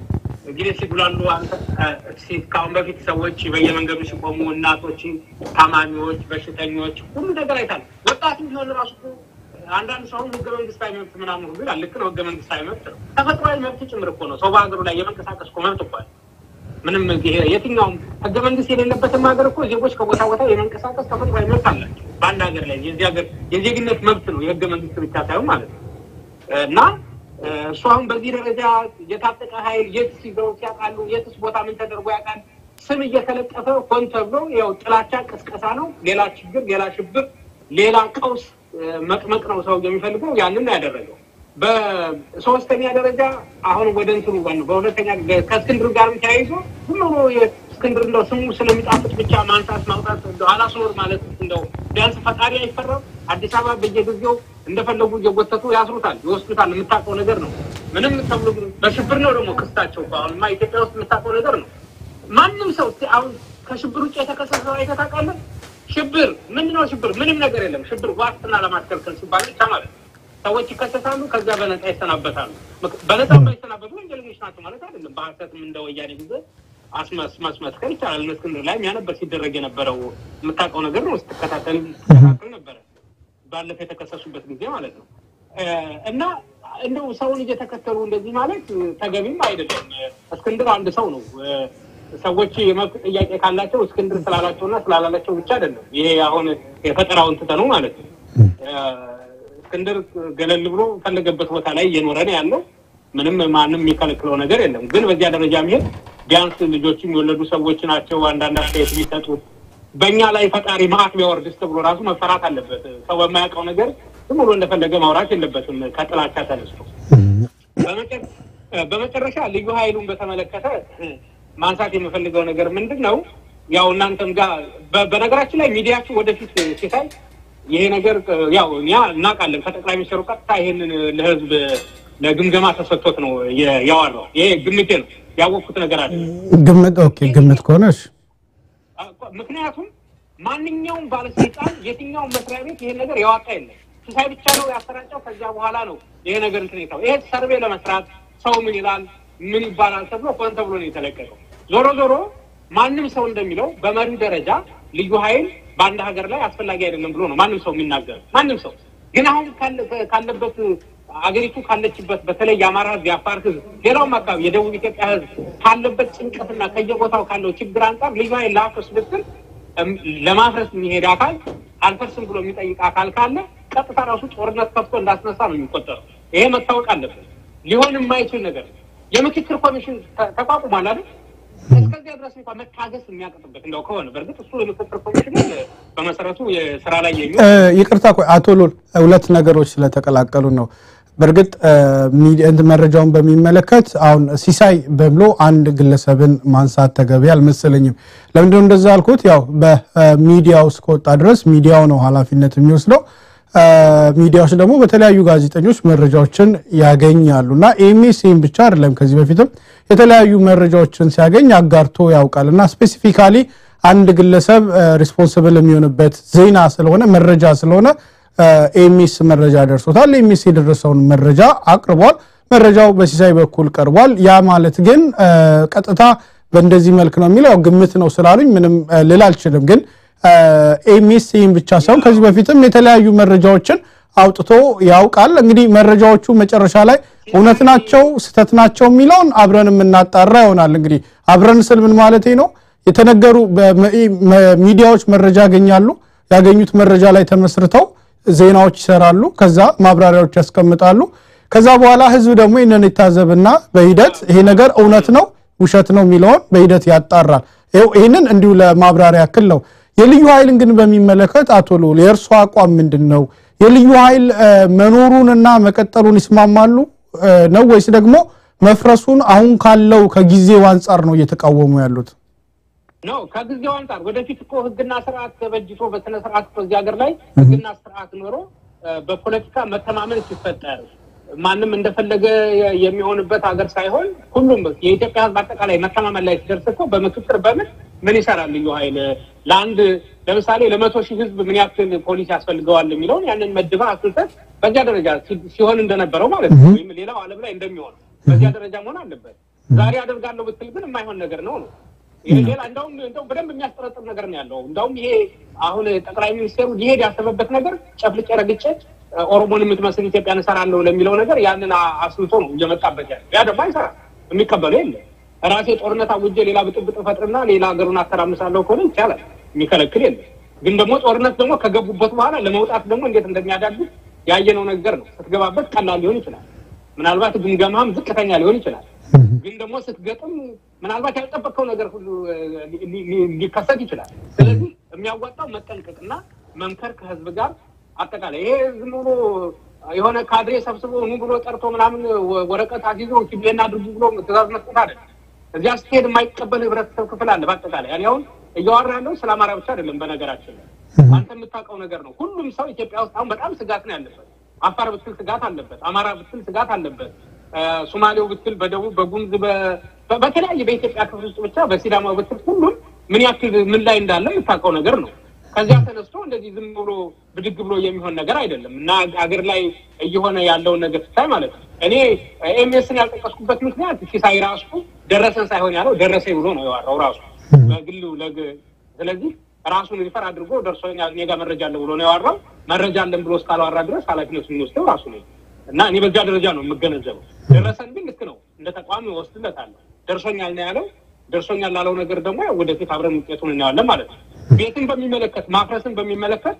እንግዲህ ሲጉላሉ አንተ ከአሁን በፊት ሰዎች በየመንገዱ ሲቆሙ እናቶች፣ ታማሚዎች፣ በሽተኞች ሁሉ ነገር አይታል። ወጣቱ ቢሆን ራሱ እኮ አንዳንድ ሰው ህገ መንግስታዊ መብት ምናምን ሁሉ ይላል። ልክ ነው፣ ህገ መንግስታዊ መብት ነው። ተፈጥሯዊ መብት ጭምር እኮ ነው። ሰው በሀገሩ ላይ የመንቀሳቀስ እኮ መብት እኮ አለ። ምንም ይሄ የትኛውም ህገ መንግስት የሌለበትም ሀገር እኮ ዜጎች ከቦታ ቦታ የመንቀሳቀስ ተፈጥሯዊ መብት አላቸው። በአንድ ሀገር ላይ የዚህ ሀገር የዜግነት መብት ነው የህገ መንግስት ብቻ ሳይሆን ማለት ነው እና እሱ አሁን በዚህ ደረጃ የታጠቀ ኃይል የት ሲዘው ያውቃሉ? የትስ ቦታ ምን ተደርጎ ያውቃል? ስም እየተለጠፈ ሆን ተብሎ ያው ጥላቻ ቅስቀሳ ነው። ሌላ ችግር፣ ሌላ ሽብር፣ ሌላ ቀውስ መቅመቅ ነው ሰው የሚፈልገው። ያንን ነው ያደረገው። በሶስተኛ ደረጃ አሁን ወደ እንትኑ በሁለተኛ ከእስክንድር ጋርም ተያይዞ ዝም ብሎ እስክንድር እንደው ስሙ ስለሚጣፍጥ ብቻ ማንሳት ማውጣት አላስኖር ማለት እንደው ቢያንስ ፈጣሪ አይፈራም። አዲስ አበባ በየጊዜው እንደፈለጉ እየጎተቱ ያስሩታል፣ ይወስዱታል። የምታውቀው ነገር ነው። ምንም ተብሎ በሽብር ነው ደግሞ ክስታቸው። አሁንማ ኢትዮጵያ ውስጥ የምታውቀው ነገር ነው። ማንም ሰው አሁን ከሽብር ውጭ የተከሰሰ ሰው አይተህ ታውቃለህ? ሽብር ምንድን ነው? ሽብር ምንም ነገር የለም። ሽብር ዋስትና ለማስከልከል ሲባል ብቻ ማለት ነው። ሰዎች ይከሰሳሉ፣ ከዚያ በነፃ ይሰናበታሉ። በነፃ ባይሰናበቱ ወንጀለኞች ናቸው ማለት አይደለም። በሀሰትም እንደ ወያኔ ጊዜ አስመስመስከር ይቻላል። እስክንድር ላይ ያ ነበር ሲደረግ የነበረው የምታውቀው ነገር ነው። ስትከታተል ስትከታተል ነበረ ባለፈው የተከሰሱበት ጊዜ ማለት ነው። እና እንደው ሰውን እየተከተሉ እንደዚህ ማለት ተገቢም አይደለም። እስክንድር አንድ ሰው ነው። ሰዎች የመብት ጥያቄ ካላቸው እስክንድር ስላላቸውና ስላላላቸው ብቻ አይደለም። ይሄ አሁን የፈጠራውን ትተነው ማለት ነው። እስክንድር ገለል ብሎ ፈለገበት ቦታ ላይ እየኖረ ነው ያለው። ምንም ማንም የሚከለክለው ነገር የለም። ግን በዚያ ደረጃ መሄድ ቢያንስ ልጆችም የወለዱ ሰዎች ናቸው። አንዳንድ አስተያየት የሚሰጡት በእኛ ላይ ፈጣሪ መዓት ቢያወርድስ ተብሎ ራሱ መፈራት አለበት። ሰው በማያውቀው ነገር ዝም ብሎ እንደፈለገ ማውራት የለበትም ከጥላቻ ተነስቶ። በመጨረሻ ልዩ ኃይሉን በተመለከተ ማንሳት የምፈልገው ነገር ምንድን ነው? ያው እናንተም ጋር በነገራችን ላይ ሚዲያችሁ ወደፊት ሲታይ ይሄ ነገር ያው እኛ እናውቃለን። ከጠቅላይ ሚኒስትሩ ቀጥታ ይሄንን ለህዝብ ለግምገማ ተሰጥቶት ነው ያዋራው። ይሄ ግምቴ ነው፣ ያወቅኩት ነገር አለ። ግምት ኦኬ፣ ግምት ከሆነሽ ምክንያቱም ማንኛውም ባለስልጣን የትኛውም መስሪያ ቤት ይሄን ነገር ያወጣ የለም። ሲሳይ ብቻ ነው ያሰራጨው። ከዚያ በኋላ ነው ይሄ ነገር እንትን የታው። ይሄ ሰርቬ ለመስራት ሰው ምን ይላል ምን ይባላል ተብሎ ሆን ተብሎ ነው የተለቀቀው። ዞሮ ዞሮ ማንም ሰው እንደሚለው በመሪ ደረጃ ልዩ ኃይል በአንድ ሀገር ላይ አስፈላጊ አይደለም ብሎ ነው ማንም ሰው የሚናገር። ማንም ሰው ግን አሁን ካለበት አገሪቱ ካለችበት በተለይ የአማራ ህዝብ፣ የአፋር ህዝብ፣ ሌላውም አካባቢ የደቡብ ኢትዮጵያ ህዝብ ካለበት ጭንቀትና ከየቦታው ካለው ችግር አንጻር ልዩ ኃይል ለአፍርስ ብትል ለማፍረስ የሚሄድ አካል አልፈርስም ብሎ የሚጠይቅ አካል ካለ ቀጥታ ራሱ ጦርነት ከፍቶ እንዳስነሳ ነው የሚቆጠረው። ይሄ መታወቅ አለበት። ሊሆን የማይችል ነገር የምክክር ኮሚሽን ተቋቁሟል አይደል? እስከዚያ ድረስ እንኳ መታገስ የሚያቅጥበት እንደው ከሆነ በእርግጥ እሱ የምክክር ኮሚሽን በመሰረቱ የስራ ላይ የሚ ይቅርታ ቆይ አቶ ሎል ሁለት ነገሮች ስለተቀላቀሉ ነው። በእርግጥ መረጃውን በሚመለከት አሁን ሲሳይ በብሎ አንድ ግለሰብን ማንሳት ተገቢ አልመሰለኝም። ለምንድነው እንደዛ አልኩት? ያው በሚዲያው እስከወጣ ድረስ ሚዲያው ነው ኃላፊነት የሚወስደው። ሚዲያዎች ደግሞ በተለያዩ ጋዜጠኞች መረጃዎችን ያገኛሉ እና ኤምኤስኤም ብቻ አይደለም ከዚህ በፊትም የተለያዩ መረጃዎችን ሲያገኝ አጋርቶ ያውቃል እና ስፔሲፊካሊ አንድ ግለሰብ ሪስፖንስብል የሚሆንበት ዜና ስለሆነ መረጃ ስለሆነ ኤምኤስ መረጃ ደርሶታል። ኤምኤስ የደረሰውን መረጃ አቅርቧል። መረጃው በሲሳይ በኩል ቀርቧል። ያ ማለት ግን ቀጥታ በእንደዚህ መልክ ነው የሚለው ግምት ነው ስላሉኝ ምንም ልል አልችልም። ግን ኤምኤስ ይህም ብቻ ሳይሆን ከዚህ በፊትም የተለያዩ መረጃዎችን አውጥቶ ያውቃል። እንግዲህ መረጃዎቹ መጨረሻ ላይ እውነት ናቸው ስህተት ናቸው የሚለውን አብረን የምናጣራ ይሆናል። እንግዲህ አብረን ስል ምን ማለቴ ነው? የተነገሩ ሚዲያዎች መረጃ ያገኛሉ። ያገኙት መረጃ ላይ ተመስርተው ዜናዎች ይሰራሉ። ከዛ ማብራሪያዎች ያስቀምጣሉ። ከዛ በኋላ ህዝብ ደግሞ ይህንን ይታዘብና በሂደት ይሄ ነገር እውነት ነው ውሸት ነው የሚለውን በሂደት ያጣራል። ይህንን እንዲሁ ለማብራሪያ ያክል ነው። የልዩ ኃይልን ግን በሚመለከት አቶ ልዑል የእርሱ አቋም ምንድን ነው? የልዩ ኃይል መኖሩንና መቀጠሉን ይስማማሉ ነው ወይስ ደግሞ መፍረሱን አሁን ካለው ከጊዜው አንጻር ነው እየተቃወሙ ያሉት? ነው ከጊዜው አንጻር ወደፊት እኮ ህግና ስርዓት ተበጅቶ በስነ ስርዓት እኮ እዚህ ሀገር ላይ ህግና ስርዓት ኖሮ በፖለቲካ መተማመን ሲፈጠር ማንም እንደፈለገ የሚሆንበት ሀገር ሳይሆን ሁሉም የኢትዮጵያ ህዝብ አጠቃላይ መተማመን ላይ ሲደርስ እኮ በምክክር በምን ምን ይሰራል ልዩ ኃይል ለአንድ ለምሳሌ ለመቶ ሺህ ህዝብ ምን ያክል ፖሊስ ያስፈልገዋል የሚለውን ያንን መድባ አስልተት በዚያ ደረጃ ሲሆን እንደነበረው ማለት ነው። ወይም ሌላው ዓለም ላይ እንደሚሆነው በዚያ ደረጃ መሆን አለበት። ዛሬ አደርጋለሁ ብትል ግን የማይሆን ነገር ነው ነው ሌላ እንደውም እንደው በደንብ የሚያስጠረጥር ነገር ነው ያለው። እንደውም ይሄ አሁን ጠቅላይ ሚኒስቴሩ ሊሄድ ያሰበበት ነገር ጨፍልቄ ረግጬ ኦሮሞን የምትመስል ኢትዮጵያን እሰራለሁ ለሚለው ነገር ያንን አስልቶ ነው እየመጣበት ያለ። ያ ደግሞ አይሰራም፣ የሚቀበለው የለም። ራሴ ጦርነት አውጄ ሌላ ብጥብጥ ፈጥርና ሌላ ሀገሩን አተራምሳለሁ ከሆነ ይቻላል፣ የሚከለክል የለም። ግን ደግሞ ጦርነት ደግሞ ከገቡበት በኋላ ለመውጣት ደግሞ እንዴት እንደሚያዳግት ያየነው ነገር ነው። ስትገባበት ቀላል ሊሆን ይችላል፣ ምናልባት ግምገማም ዝቅተኛ ሊሆን ይችላል። ግን ደግሞ ስትገጥም ምናልባት ያልጠበቅከው ነገር ሁሉ ሊከሰት ይችላል። ስለዚህ የሚያዋጣው መጠንቀቅና መምከር ከህዝብ ጋር አጠቃላይ ይሄ ዝም ብሎ የሆነ ካድሬ ሰብስቦ ኑ ብሎ ጠርቶ ምናምን ወረቀት አስይዞ ኪቤና አድርጉ ብሎ ትእዛዝ መስጠት አይደለም። እዚያ ስትሄድ የማይቀበል ህብረተሰብ ክፍል አለ። በአጠቃላይ እኔ አሁን እያወራ ያለው ስለ አማራ ብቻ አይደለም። በነገራችን ላይ አንተ የምታውቀው ነገር ነው። ሁሉም ሰው ኢትዮጵያ ውስጥ አሁን በጣም ስጋት ነው ያለበት። አፋር ብትል ስጋት አለበት። አማራ ብትል ስጋት አለበት። ሶማሌው ብትል በደቡብ በጉምዝ በተለያየ በኢትዮጵያ ክፍል ውስጥ ብቻ በሲዳማው ብትል ሁሉም ምን ያክል ምን ላይ እንዳለ የምታውቀው ነገር ነው። ከዚያ ተነስቶ እንደዚህ ዝም ብሎ ብድግ ብሎ የሚሆን ነገር አይደለም እና አገር ላይ እየሆነ ያለውን ነገር ስታይ ማለት ነው። እኔ ኤምኤስን ያልጠቀስኩበት ምክንያት ሲሳይ ራሱ ደረሰን ሳይሆን ያለው ደረሰኝ ብሎ ነው የዋራው ራሱ በግሉ ስለዚህ ራሱን ሪፈር አድርጎ ደርሶኛል እኔ ጋር መረጃ አለ ብሎ ነው ያዋራው። መረጃ አለን ብሎ እስካልዋራ ድረስ ኃላፊነቱን የሚወስደው ራሱ ነው እና እኔ በዚያ ደረጃ ነው የምገነዘበው። ደረሰን ግን ልክ ነው እንደ ተቋሚ ወስድለታለሁ። ደርሶኛል ነው ያለው። ደርሶኛል ላለው ነገር ደግሞ ወደፊት አብረን ውጤቱን እናያለን ማለት ነው። ቤትን በሚመለከት ማፍረስን በሚመለከት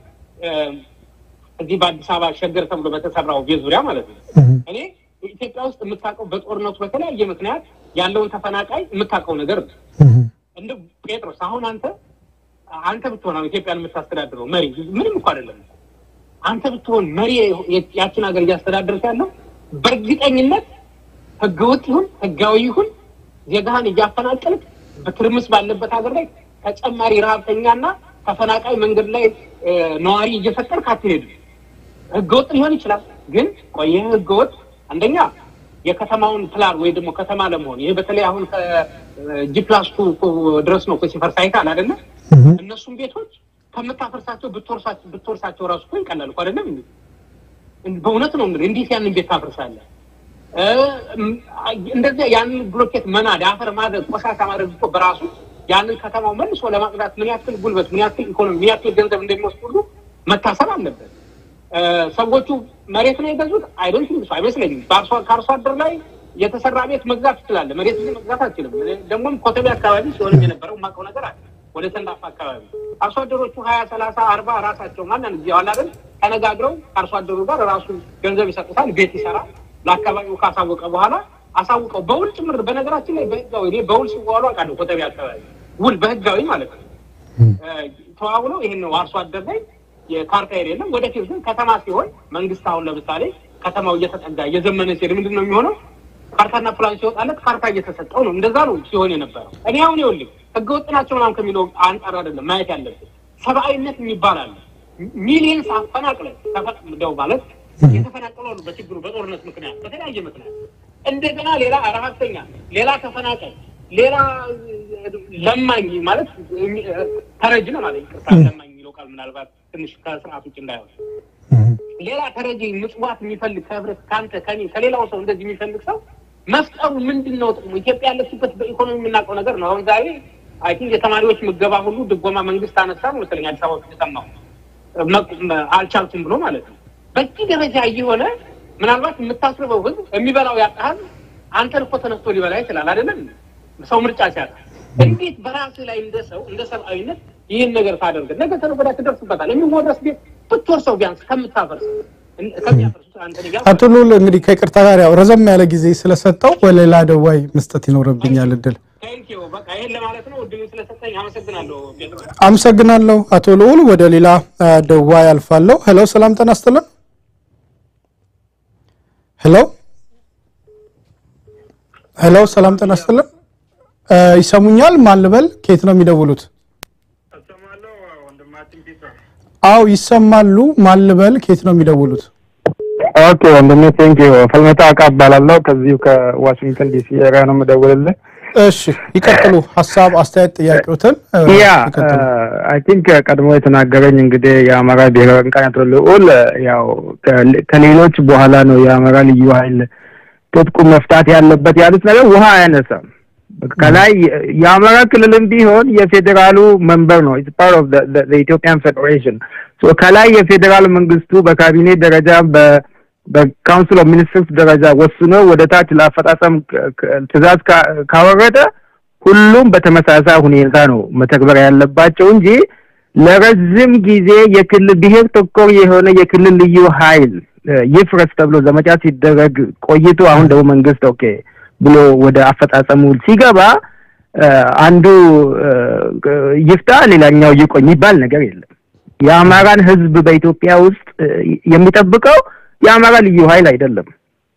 እዚህ በአዲስ አበባ ሸገር ተብሎ በተሰራው ቤት ዙሪያ ማለት ነው እኔ ኢትዮጵያ ውስጥ የምታውቀው በጦርነቱ በተለያየ ምክንያት ያለውን ተፈናቃይ የምታውቀው ነገር ነው። እንደ ጴጥሮስ አሁን አንተ አንተ ብትሆን አሁን ኢትዮጵያን የምታስተዳድረው መሪ ምንም እኮ አይደለም። አንተ ብትሆን መሪ ያችን ሀገር እያስተዳደርክ ያለው በእርግጠኝነት ህገወጥ ይሁን ህጋዊ ይሁን ዜጋህን እያፈናቀልክ በትርምስ ባለበት ሀገር ላይ ተጨማሪ ረሀብተኛና ተፈናቃይ መንገድ ላይ ነዋሪ እየፈጠርክ አትሄድም። ህገወጥ ሊሆን ይችላል፣ ግን ቆየ ህገወጥ አንደኛ የከተማውን ፕላን ወይ ደግሞ ከተማ ለመሆን ይሄ በተለይ አሁን ከጂፕላስቱ ድረስ ነው ሲፈርስ አይተሃል አይደለ? እነሱም ቤቶች ከምታፈርሳቸው ብትወርሳቸው ራሱ እኮ ይቀላል እኮ አይደለም። በእውነት ነው እንግዲህ እንዴት ያንን ቤት ታፈርሳለህ? እንደዚያ ያንን ብሎኬት መናድ፣ አፈር ማድረግ፣ ቆሻሻ ማድረግ እኮ በራሱ ያንን ከተማው መልሶ ለማጽዳት ምን ያክል ጉልበት፣ ምን ያክል ኢኮኖሚ፣ ምን ያክል ገንዘብ እንደሚወስድ ሁሉ መታሰብ አለበት። ሰዎቹ መሬት ነው የገዙት አይዶን ትንሱ አይመስለኝም። ከአርሶ አደር ላይ የተሰራ ቤት መግዛት ትችላለህ። መሬት ግን መግዛት አልችልም። ደግሞም ኮተቤ አካባቢ ሲሆንም የነበረው የማውቀው ነገር አለ። ወደ ሰንዳፋ አካባቢ አርሶ አደሮቹ ሀያ ሰላሳ አርባ ራሳቸው ማንን ጊዜ ዋላለን ተነጋግረው ከአርሶ አደሩ ጋር ራሱ ገንዘብ ይሰጡታል፣ ቤት ይሰራል። ለአካባቢው ካሳወቀ በኋላ አሳውቀው በውል ጭምር በነገራችን ላይ በህጋዊ እኔ በውል ሲዋሉ አውቃለሁ። ኮተቤ አካባቢ ውል በህጋዊ ማለት ነው ተዋውለው ይህን ነው አርሶ አደር ላይ የካርታ የሌለም። ወደፊት ግን ከተማ ሲሆን መንግስት አሁን ለምሳሌ ከተማው እየተጠጋ እየዘመነ ሲሄድ ምንድን ነው የሚሆነው? ካርታና ፕላን ሲወጣለት ካርታ እየተሰጠው ነው። እንደዛ ነው ሲሆን የነበረው። እኔ አሁን ይኸውልህ ህገወጥ ናቸው ምናምን ከሚለው አንጻር አይደለም ማየት ያለብን። ሰብአዊነት የሚባል አለ። ሚሊየንስ አፈናቅለን ተፈቅደው ማለት የተፈናቀሉ አሉ። በችግሩ በጦርነት ምክንያት በተለያየ ምክንያት እንደገና ሌላ ረሀብተኛ፣ ሌላ ተፈናቃይ፣ ሌላ ለማኝ ማለት ተረጅ ነው ማለት ይቅርታ፣ ለማኝ የሚለው ቃል ምናልባት ትንሽ ከስርዓት ውጭ እንዳይሆን ሌላ ተረጂ ምጽዋት የሚፈልግ ከህብረት ከአንተ ከኔ ከሌላው ሰው እንደዚህ የሚፈልግ ሰው መፍጠሩ ምንድን ነው ጥቅሙ? ኢትዮጵያ ያለችበት በኢኮኖሚ የምናውቀው ነገር ነው። አሁን ዛሬ አይ ቲንክ የተማሪዎች ምገባ ሁሉ ድጎማ መንግስት አነሳ ነው መሰለኝ አዲስ አበባ ውስጥ የሰማሁ አልቻልኩም ብሎ ማለት ነው። በዚህ ደረጃ እየሆነ ምናልባት የምታስርበው ህዝብ የሚበላው ያጣ ህዝብ አንተን እኮ ተነስቶ ሊበላ ይችላል አይደለም? ሰው ምርጫ ሲያጣ እንዴት በራስህ ላይ እንደ ሰው እንደ ሰብአዊነት ይህን ነገር ታደርግ ነገ ተነገ ወዲያ ትደርስበታል። የሚወረስ ቤት ብትወርሰው ቢያንስ ከምታፈርስ አቶ ሉል እንግዲህ ከይቅርታ ጋር ያው ረዘም ያለ ጊዜ ስለሰጠው በሌላ ደዋይ መስጠት ይኖርብኛል እድል። አመሰግናለሁ አቶ ልዑል። ወደ ሌላ ደዋይ አልፋለሁ። ሄሎ፣ ሰላም ጤና ይስጥልን። ሄሎ ሄሎ፣ ሰላም ጤና ይስጥልን። ይሰሙኛል? ማን ልበል? ከየት ነው የሚደውሉት? አው ይሰማሉ። ማን ልበል? ከየት ነው የሚደውሉት? ኦኬ ወንድሜ ቴንክ ዩ ፈልመታ አቃ እባላለሁ ከዚሁ ከዋሽንግተን ዲሲ ኤሪያ ነው የምደውልልህ። እሺ ይቀጥሉ። ሀሳብ፣ አስተያየት፣ ጥያቄዎትን ያ አይ ቲንክ ቀድሞ የተናገረኝ እንግዲህ የአማራ ብሔራዊ ንቃት ልዑል ያው ከሌሎች በኋላ ነው የአማራ ልዩ ኃይል ትጥቁ መፍታት ያለበት ያሉት ነገር ውሃ አያነሳም። ከላይ የአማራ ክልልም ቢሆን የፌዴራሉ መንበር ነው። ኢትስ ፓርት ኦፍ ዘ ኢትዮጵያን ፌዴሬሽን ሶ ከላይ የፌዴራል መንግስቱ በካቢኔ ደረጃ በ በካውንስል ኦፍ ሚኒስትርስ ደረጃ ወስኖ ወደ ታች ለአፈጻጸም ትእዛዝ ካወረደ ሁሉም በተመሳሳይ ሁኔታ ነው መተግበር ያለባቸው እንጂ ለረጅም ጊዜ የክልል ብሔር ተኮር የሆነ የክልል ልዩ ኃይል ይፍረስ ተብሎ ዘመቻ ሲደረግ ቆይቶ አሁን ደግሞ መንግስት ኦኬ ብሎ ወደ አፈጻጸሙ ሲገባ አንዱ ይፍታ ሌላኛው ይቆይ የሚባል ነገር የለም። የአማራን ህዝብ በኢትዮጵያ ውስጥ የሚጠብቀው የአማራ ልዩ ኃይል አይደለም።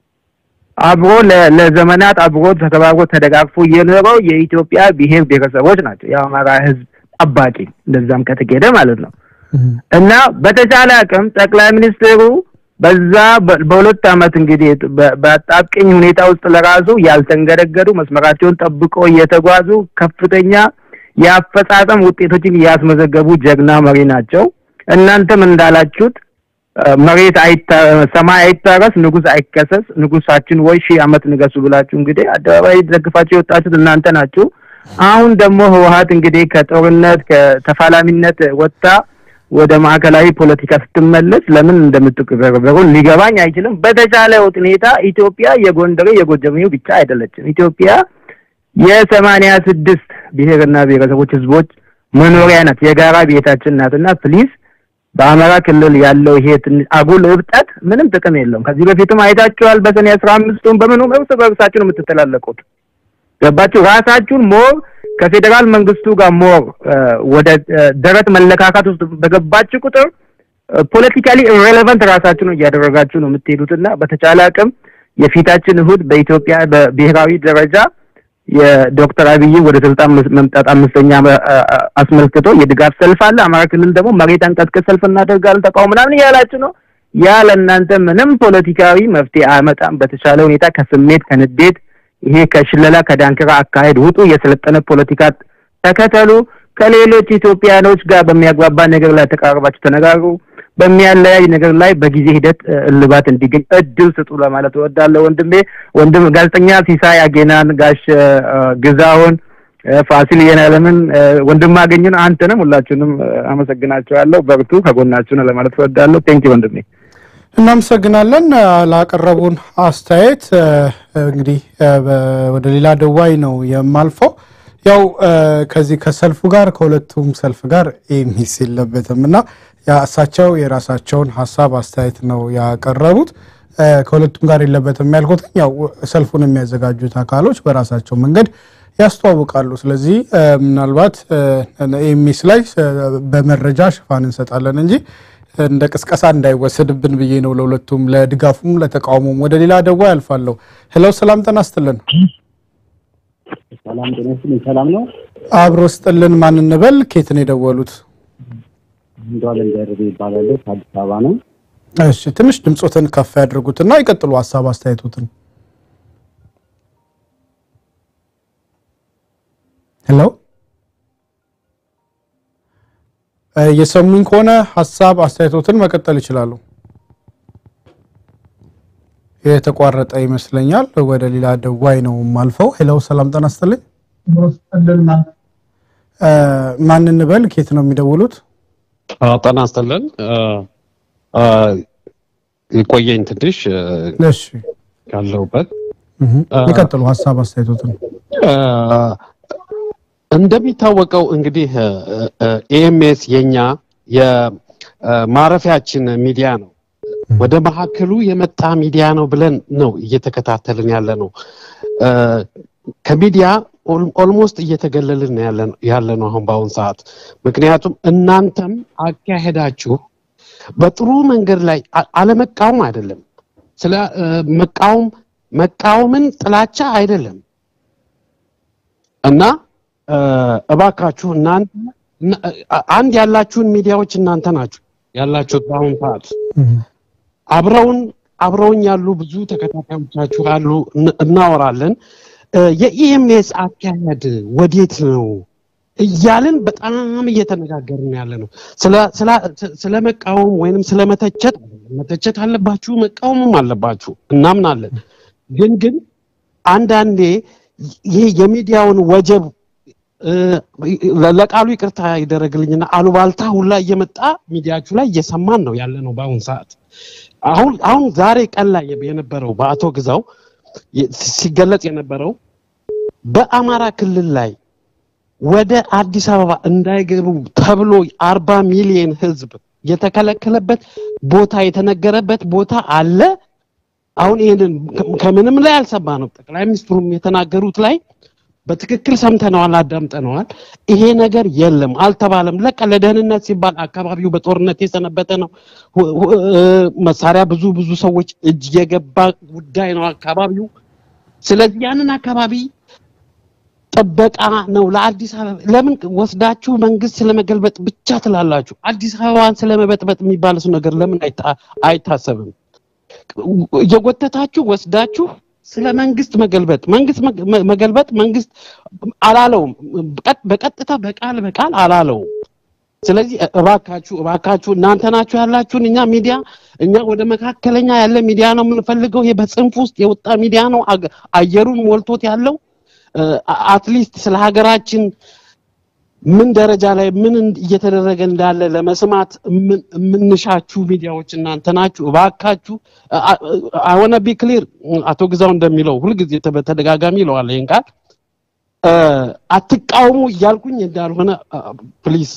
አብሮ ለዘመናት አብሮ ተከባብሮ ተደጋግፎ የኖረው የኢትዮጵያ ብሔር ብሔረሰቦች ናቸው የአማራ ህዝብ ጠባቂ፣ እንደዛም ከተኬደ ማለት ነው። እና በተቻለ አቅም ጠቅላይ ሚኒስትሩ በዛ በሁለት ዓመት እንግዲህ በአጣብቂኝ ሁኔታ ውስጥ ለራሱ ያልተንገደገዱ መስመራቸውን ጠብቆ እየተጓዙ ከፍተኛ የአፈጻጸም ውጤቶችን ያስመዘገቡ ጀግና መሪ ናቸው። እናንተም እንዳላችሁት መሬት ሰማይ አይታረስ፣ ንጉስ አይከሰስ፣ ንጉሳችን ወይ ሺህ ዓመት ንገሱ ብላችሁ እንግዲህ አደባባይ ደግፋችሁ የወጣችሁት እናንተ ናችሁ። አሁን ደግሞ ህወሀት እንግዲህ ከጦርነት ከተፋላሚነት ወጥታ ወደ ማዕከላዊ ፖለቲካ ስትመለስ ለምን እንደምትቀበሩ ሊገባኝ አይችልም። በተቻለ ሁኔታ ኢትዮጵያ የጎንደሬ የጎጀሜው ብቻ አይደለችም። ኢትዮጵያ የሰማንያ ስድስት ብሔርና ብሔረሰቦች ህዝቦች መኖሪያ ናት፣ የጋራ ቤታችን ናትና ፕሊዝ በአማራ ክልል ያለው ይሄ አጉል እብጠት ምንም ጥቅም የለውም። ከዚህ በፊትም አይታችኋል። በሰኔ አስራ አምስቱን በምኑም እርስ በእርሳችሁ ነው የምትተላለቁት። ገባችሁ? ራሳችሁን ሞር ከፌዴራል መንግስቱ ጋር ሞር ወደ ደረት መለካካት ውስጥ በገባችሁ ቁጥር ፖለቲካሊ ኢሬሌቫንት ራሳችሁን እያደረጋችሁ ነው የምትሄዱትና በተቻለ አቅም የፊታችን እሁድ በኢትዮጵያ በብሔራዊ ደረጃ የዶክተር አብይ ወደ ስልጣን መምጣት አምስተኛ አስመልክቶ የድጋፍ ሰልፍ አለ። አማራ ክልል ደግሞ መሬት አንቀጥቅጥ ሰልፍ እናደርጋለን ተቃውሞ ምናምን እያላችሁ ነው። ያ ለእናንተ ምንም ፖለቲካዊ መፍትሄ አያመጣም። በተቻለ ሁኔታ ከስሜት ከንዴት ይሄ ከሽለላ ከዳንክራ አካሄድ ውጡ። የሰለጠነ ፖለቲካ ተከተሉ። ከሌሎች ኢትዮጵያኖች ጋር በሚያግባባ ነገር ላይ ተቃርባችሁ ተነጋግሩ። በሚያለያይ ነገር ላይ በጊዜ ሂደት እልባት እንዲገኝ እድል ስጡ ለማለት እወዳለሁ። ወንድሜ ወንድም ጋዜጠኛ ሲሳይ አጌናን፣ ጋሽ ግዛውን፣ ፋሲል የነለምን፣ ወንድም አገኝን፣ አንተንም ሁላችሁንም አመሰግናቸዋለሁ። በርቱ፣ ከጎናችሁ ነው ለማለት እወዳለሁ። ቴንኪ ወንድሜ። እናመሰግናለን ላቀረቡን አስተያየት። እንግዲህ ወደ ሌላ ደዋይ ነው የማልፈው። ያው ከዚህ ከሰልፉ ጋር ከሁለቱም ሰልፍ ጋር ሚስ የለበትም እና እሳቸው የራሳቸውን ሀሳብ አስተያየት ነው ያቀረቡት። ከሁለቱም ጋር የለበትም ያልኩት ያው ሰልፉን የሚያዘጋጁት አካሎች በራሳቸው መንገድ ያስተዋውቃሉ። ስለዚህ ምናልባት ኤሚስ ላይ በመረጃ ሽፋን እንሰጣለን እንጂ እንደ ቅስቀሳ እንዳይወሰድብን ብዬ ነው። ለሁለቱም ለድጋፉም ለተቃውሞም። ወደ ሌላ ደዋ ያልፋለሁ። ሄለው ሰላም ጤና ይስጥልን። ሰላም ጤና ይስጥልኝ። ሰላም ነው። አብሮ ስጥልን። ማን እንበል? ኬት ነው የደወሉት? እንዷለም ደርቤ ይባላል። ከአዲስ አበባ ነው። እሺ ትንሽ ድምፆትን ከፍ ያድርጉትና ይቀጥሉ ሀሳብ አስተያየቶትን። ሄሎ የሰሙኝ ከሆነ ሀሳብ አስተያየቶትን መቀጠል ይችላሉ። የተቋረጠ ይመስለኛል። ወደ ሌላ ደዋይ ነው ማልፈው። ሄሎ ሰላም ጤና ይስጥልኝ። ማን እንበል? ኬት ነው የሚደውሉት? ጤና ይስጥልን። የቆየኝ ትንሽ እሺ ካለሁበት ይቀጥሉ ሀሳብ አስተያየቶትን። እንደሚታወቀው እንግዲህ ኤኤምኤስ የኛ የማረፊያችን ሚዲያ ነው። ወደ መካከሉ የመጣ ሚዲያ ነው ብለን ነው እየተከታተልን ያለ ነው። ከሚዲያ ኦልሞስት እየተገለልን ያለ ነው አሁን በአሁን ሰዓት። ምክንያቱም እናንተም አካሄዳችሁ በጥሩ መንገድ ላይ አለመቃወም አይደለም፣ ስለ መቃወም መቃወምን ጥላቻ አይደለም እና እባካችሁ እናንተ አንድ ያላችሁን ሚዲያዎች እናንተ ናችሁ ያላችሁት በአሁን ሰዓት አብረውን አብረውኝ ያሉ ብዙ ተከታታዮቻችሁ አሉ፣ እናወራለን። የኢኤምኤስ አካሄድ ወዴት ነው እያልን በጣም እየተነጋገርን ያለ ነው። ስለ መቃወም ወይንም ስለ መተቸት መተቸት አለባችሁ፣ መቃወምም አለባችሁ፣ እናምናለን። ግን ግን አንዳንዴ ይሄ የሚዲያውን ወጀብ እ፣ ለቃሉ ይቅርታ ይደረግልኝና አሉባልታ ሁላ እየመጣ ሚዲያችሁ ላይ እየሰማን ነው ያለ ነው በአሁን ሰዓት። አሁን አሁን ዛሬ ቀን ላይ የነበረው በአቶ ግዛው የ- ሲገለጽ የነበረው በአማራ ክልል ላይ ወደ አዲስ አበባ እንዳይገቡ ተብሎ አርባ ሚሊዮን ህዝብ የተከለከለበት ቦታ የተነገረበት ቦታ አለ። አሁን ይህንን ከ- ከምንም ላይ አልሰማንም። ጠቅላይ ሚኒስትሩም የተናገሩት ላይ በትክክል ሰምተነዋል፣ አዳምጠነዋል። ይሄ ነገር የለም አልተባለም። ለቀ ለደህንነት ሲባል አካባቢው በጦርነት የሰነበተ ነው። ሁ- ሁ- እ፣ መሳሪያ ብዙ ብዙ ሰዎች እጅ የገባ ጉዳይ ነው አካባቢው። ስለዚህ ያንን አካባቢ ጥበቃ ነው ለአዲስ አበባ። ለምን ወስዳችሁ መንግስት ስለመገልበጥ ብቻ ትላላችሁ? አዲስ አበባን ስለመበጥበጥ የሚባልስ ነገር ለምን አይታ- አይታሰብም? እየጎተታችሁ ወስዳችሁ ስለ መንግስት መገልበጥ መንግስት መግ- መ- መገልበጥ መንግስት አላለውም። በቀጥ- በቀጥታ በቃል በቃል አላለውም። ስለዚህ እ- እባካችሁ እባካችሁ እናንተ ናችሁ ያላችሁን እኛ ሚዲያ እኛ ወደ መካከለኛ ያለ ሚዲያ ነው የምንፈልገው። ይሄ በጽንፍ ውስጥ የወጣ ሚዲያ ነው አገ- አየሩን ሞልቶት ያለው አትሊስት ስለ ሀገራችን ምን ደረጃ ላይ ምን እንድ- እየተደረገ እንዳለ ለመስማት የምን- የምንሻችሁ ሚዲያዎች እናንተ ናችሁ። እባካችሁ አወነ ቢ ክሊር አቶ ግዛው እንደሚለው ሁልጊዜ ተ- በተደጋጋሚ ይለዋል ይህን ቃል እ፣ አትቃወሙ እያልኩኝ እንዳልሆነ ፕሊዝ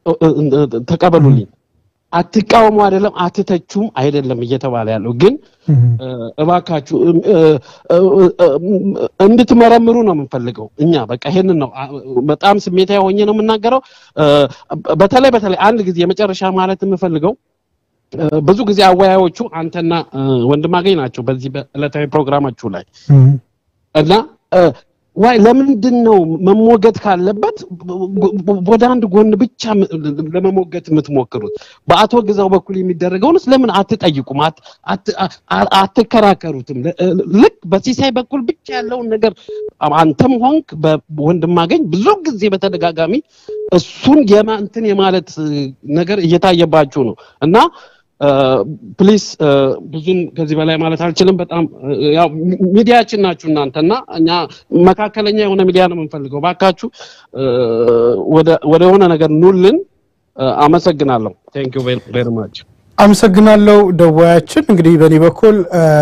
ተቀበሉልኝ። አትቃወሙ አይደለም አትተቹም አይደለም እየተባለ ያለው ግን እ፣ እባካችሁ እም፣ እ፣ እ፣ እ፣ እንድትመረምሩ ነው የምንፈልገው እኛ በቃ ይሄንን ነው አ- በጣም ስሜታዊ ሆኜ ነው የምናገረው እ፣ በተለይ በተለይ አንድ ጊዜ የመጨረሻ ማለት የምፈልገው እ፣ ብዙ ጊዜ አወያዮቹ አንተና እ፣ ወንድማገኝ ናቸው በዚህ በዕለታዊ ፕሮግራማችሁ ላይ እና እ፣ ዋይ ለምንድን ነው መሞገት ካለበት ወደ አንድ ጎን ብቻ ም- ለመሞገት የምትሞክሩት? በአቶ ግዛው በኩል የሚደረገውንስ ለምን አትጠይቁም? አት- አት- አ- አትከራከሩትም? ለ- ልክ በሲሳይ በኩል ብቻ ያለውን ነገር አንተም ሆንክ በወንድማገኝ ብዙ ጊዜ በተደጋጋሚ እሱን የማ- እንትን የማለት እ, ነገር እየታየባችሁ ነው እና ፕሊስ ብዙም ከዚህ በላይ ማለት አልችልም። በጣም እ፣ ያው ሚ- ሚዲያችን ናችሁ እናንተ እና እኛ መካከለኛ የሆነ ሚዲያ ነው የምንፈልገው። ባካችሁ እ፣ ወደ ወደ የሆነ ነገር ኑልን። እ፣ አመሰግናለሁ። ቴንክ ዩ ቬሪ ማች። አመሰግናለሁ ደዋያችን። እንግዲህ በእኔ በኩል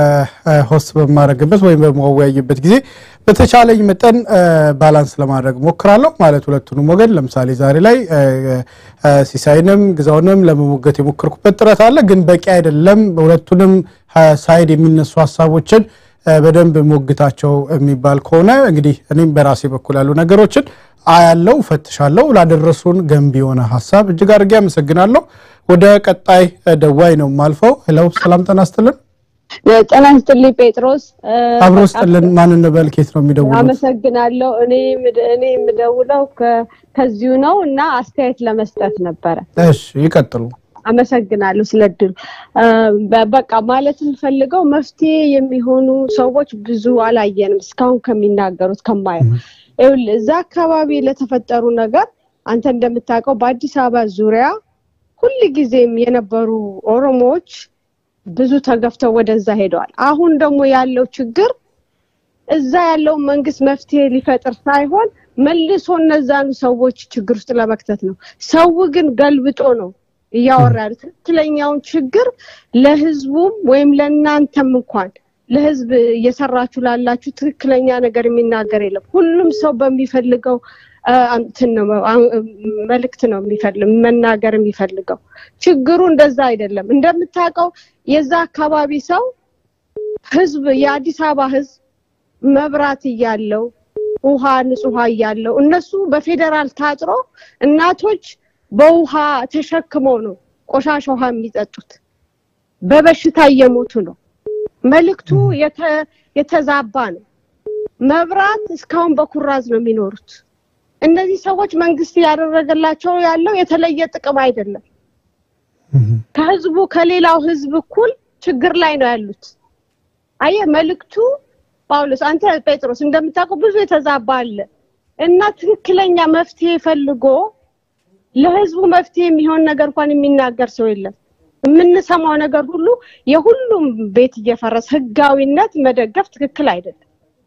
ሆስት በማድረግበት ወይም በማወያይበት ጊዜ በተቻለኝ መጠን እ፣ ባላንስ ለማድረግ ሞክራለሁ። ማለት ሁለቱንም ወገን ለምሳሌ ዛሬ ላይ እ፣ እ፣ ሲሳይንም ግዛውንም ለመሞገት የሞከርኩበት ጥረት አለ፣ ግን በቂ አይደለም። ሁለቱንም እ፣ ሳይድ የሚነሱ ሀሳቦችን እ፣ በደንብ ሞግታቸው የሚባል ከሆነ እንግዲህ እኔም በራሴ በኩል ያሉ ነገሮችን አያለው፣ ፈትሻለሁ። ላደረሱን ገንቢ የሆነ ሀሳብ እጅግ አድርጌ አመሰግናለሁ። ወደ ቀጣይ እ፣ ደዋይ ነው የማልፈው። ሄለው ሰላም ጤና ይስጥልን። ጤና ይስጥልኝ ጴጥሮስ። እ፣ አብሮ በቃ ስጥልን። ማን እንበል? ኬት ነው የሚደውሉት? አመሰግናለሁ። እኔ የምደ- እኔ የምደውለው ከ- ከዚሁ ነው እና አስተያየት ለመስጠት ነበረ። እሺ ይቀጥሉ። አመሰግናለሁ ስለ እድሉ። እ፣ በ- በቃ ማለት የምፈልገው መፍትሄ የሚሆኑ ሰዎች ብዙ አላየንም እስካሁን ከሚናገሩት ከማየው። ይኸውልህ እዛ አካባቢ ለተፈጠሩ ነገር አንተ እንደምታውቀው በአዲስ አበባ ዙሪያ ሁል ጊዜም የነበሩ ኦሮሞዎች ብዙ ተገፍተው ወደዛ ሄደዋል። አሁን ደግሞ ያለው ችግር እዛ ያለውን መንግስት መፍትሄ ሊፈጥር ሳይሆን መልሶ እነዛኑ ሰዎች ችግር ውስጥ ለመክተት ነው። ሰው ግን ገልብጦ ነው እያወራ ያሉት። ትክክለኛውን ችግር ለህዝቡም ወይም ለእናንተም እንኳን ለህዝብ እየሰራችሁ ላላችሁ ትክክለኛ ነገር የሚናገር የለም። ሁሉም ሰው በሚፈልገው አ፣ እንትን ነው አ- መልእክት ነው የሚፈልግ መናገር የሚፈልገው። ችግሩ እንደዛ አይደለም። እንደምታውቀው የዛ አካባቢ ሰው ህዝብ የአዲስ አበባ ህዝብ መብራት እያለው ውሃ ንጹህ ውሃ እያለው እነሱ በፌዴራል ታጥሮ እናቶች በውሃ ተሸክመው ነው ቆሻሻ ውሃ የሚጠጡት። በበሽታ እየሞቱ ነው። መልእክቱ የተ- የተዛባ ነው። መብራት እስካሁን በኩራዝ ነው የሚኖሩት። እነዚህ ሰዎች መንግስት ያደረገላቸው ያለው የተለየ ጥቅም አይደለም። ከህዝቡ ከሌላው ህዝብ እኩል ችግር ላይ ነው ያሉት። አየህ መልእክቱ ጳውሎስ፣ አንተ ጴጥሮስ እንደምታውቀው ብዙ የተዛባ አለ እና ትክክለኛ መፍትሄ ፈልጎ ለህዝቡ መፍትሄ የሚሆን ነገር እንኳን የሚናገር ሰው የለም። የምንሰማው ነገር ሁሉ የሁሉም ቤት እየፈረሰ ህጋዊነት መደገፍ ትክክል አይደለም።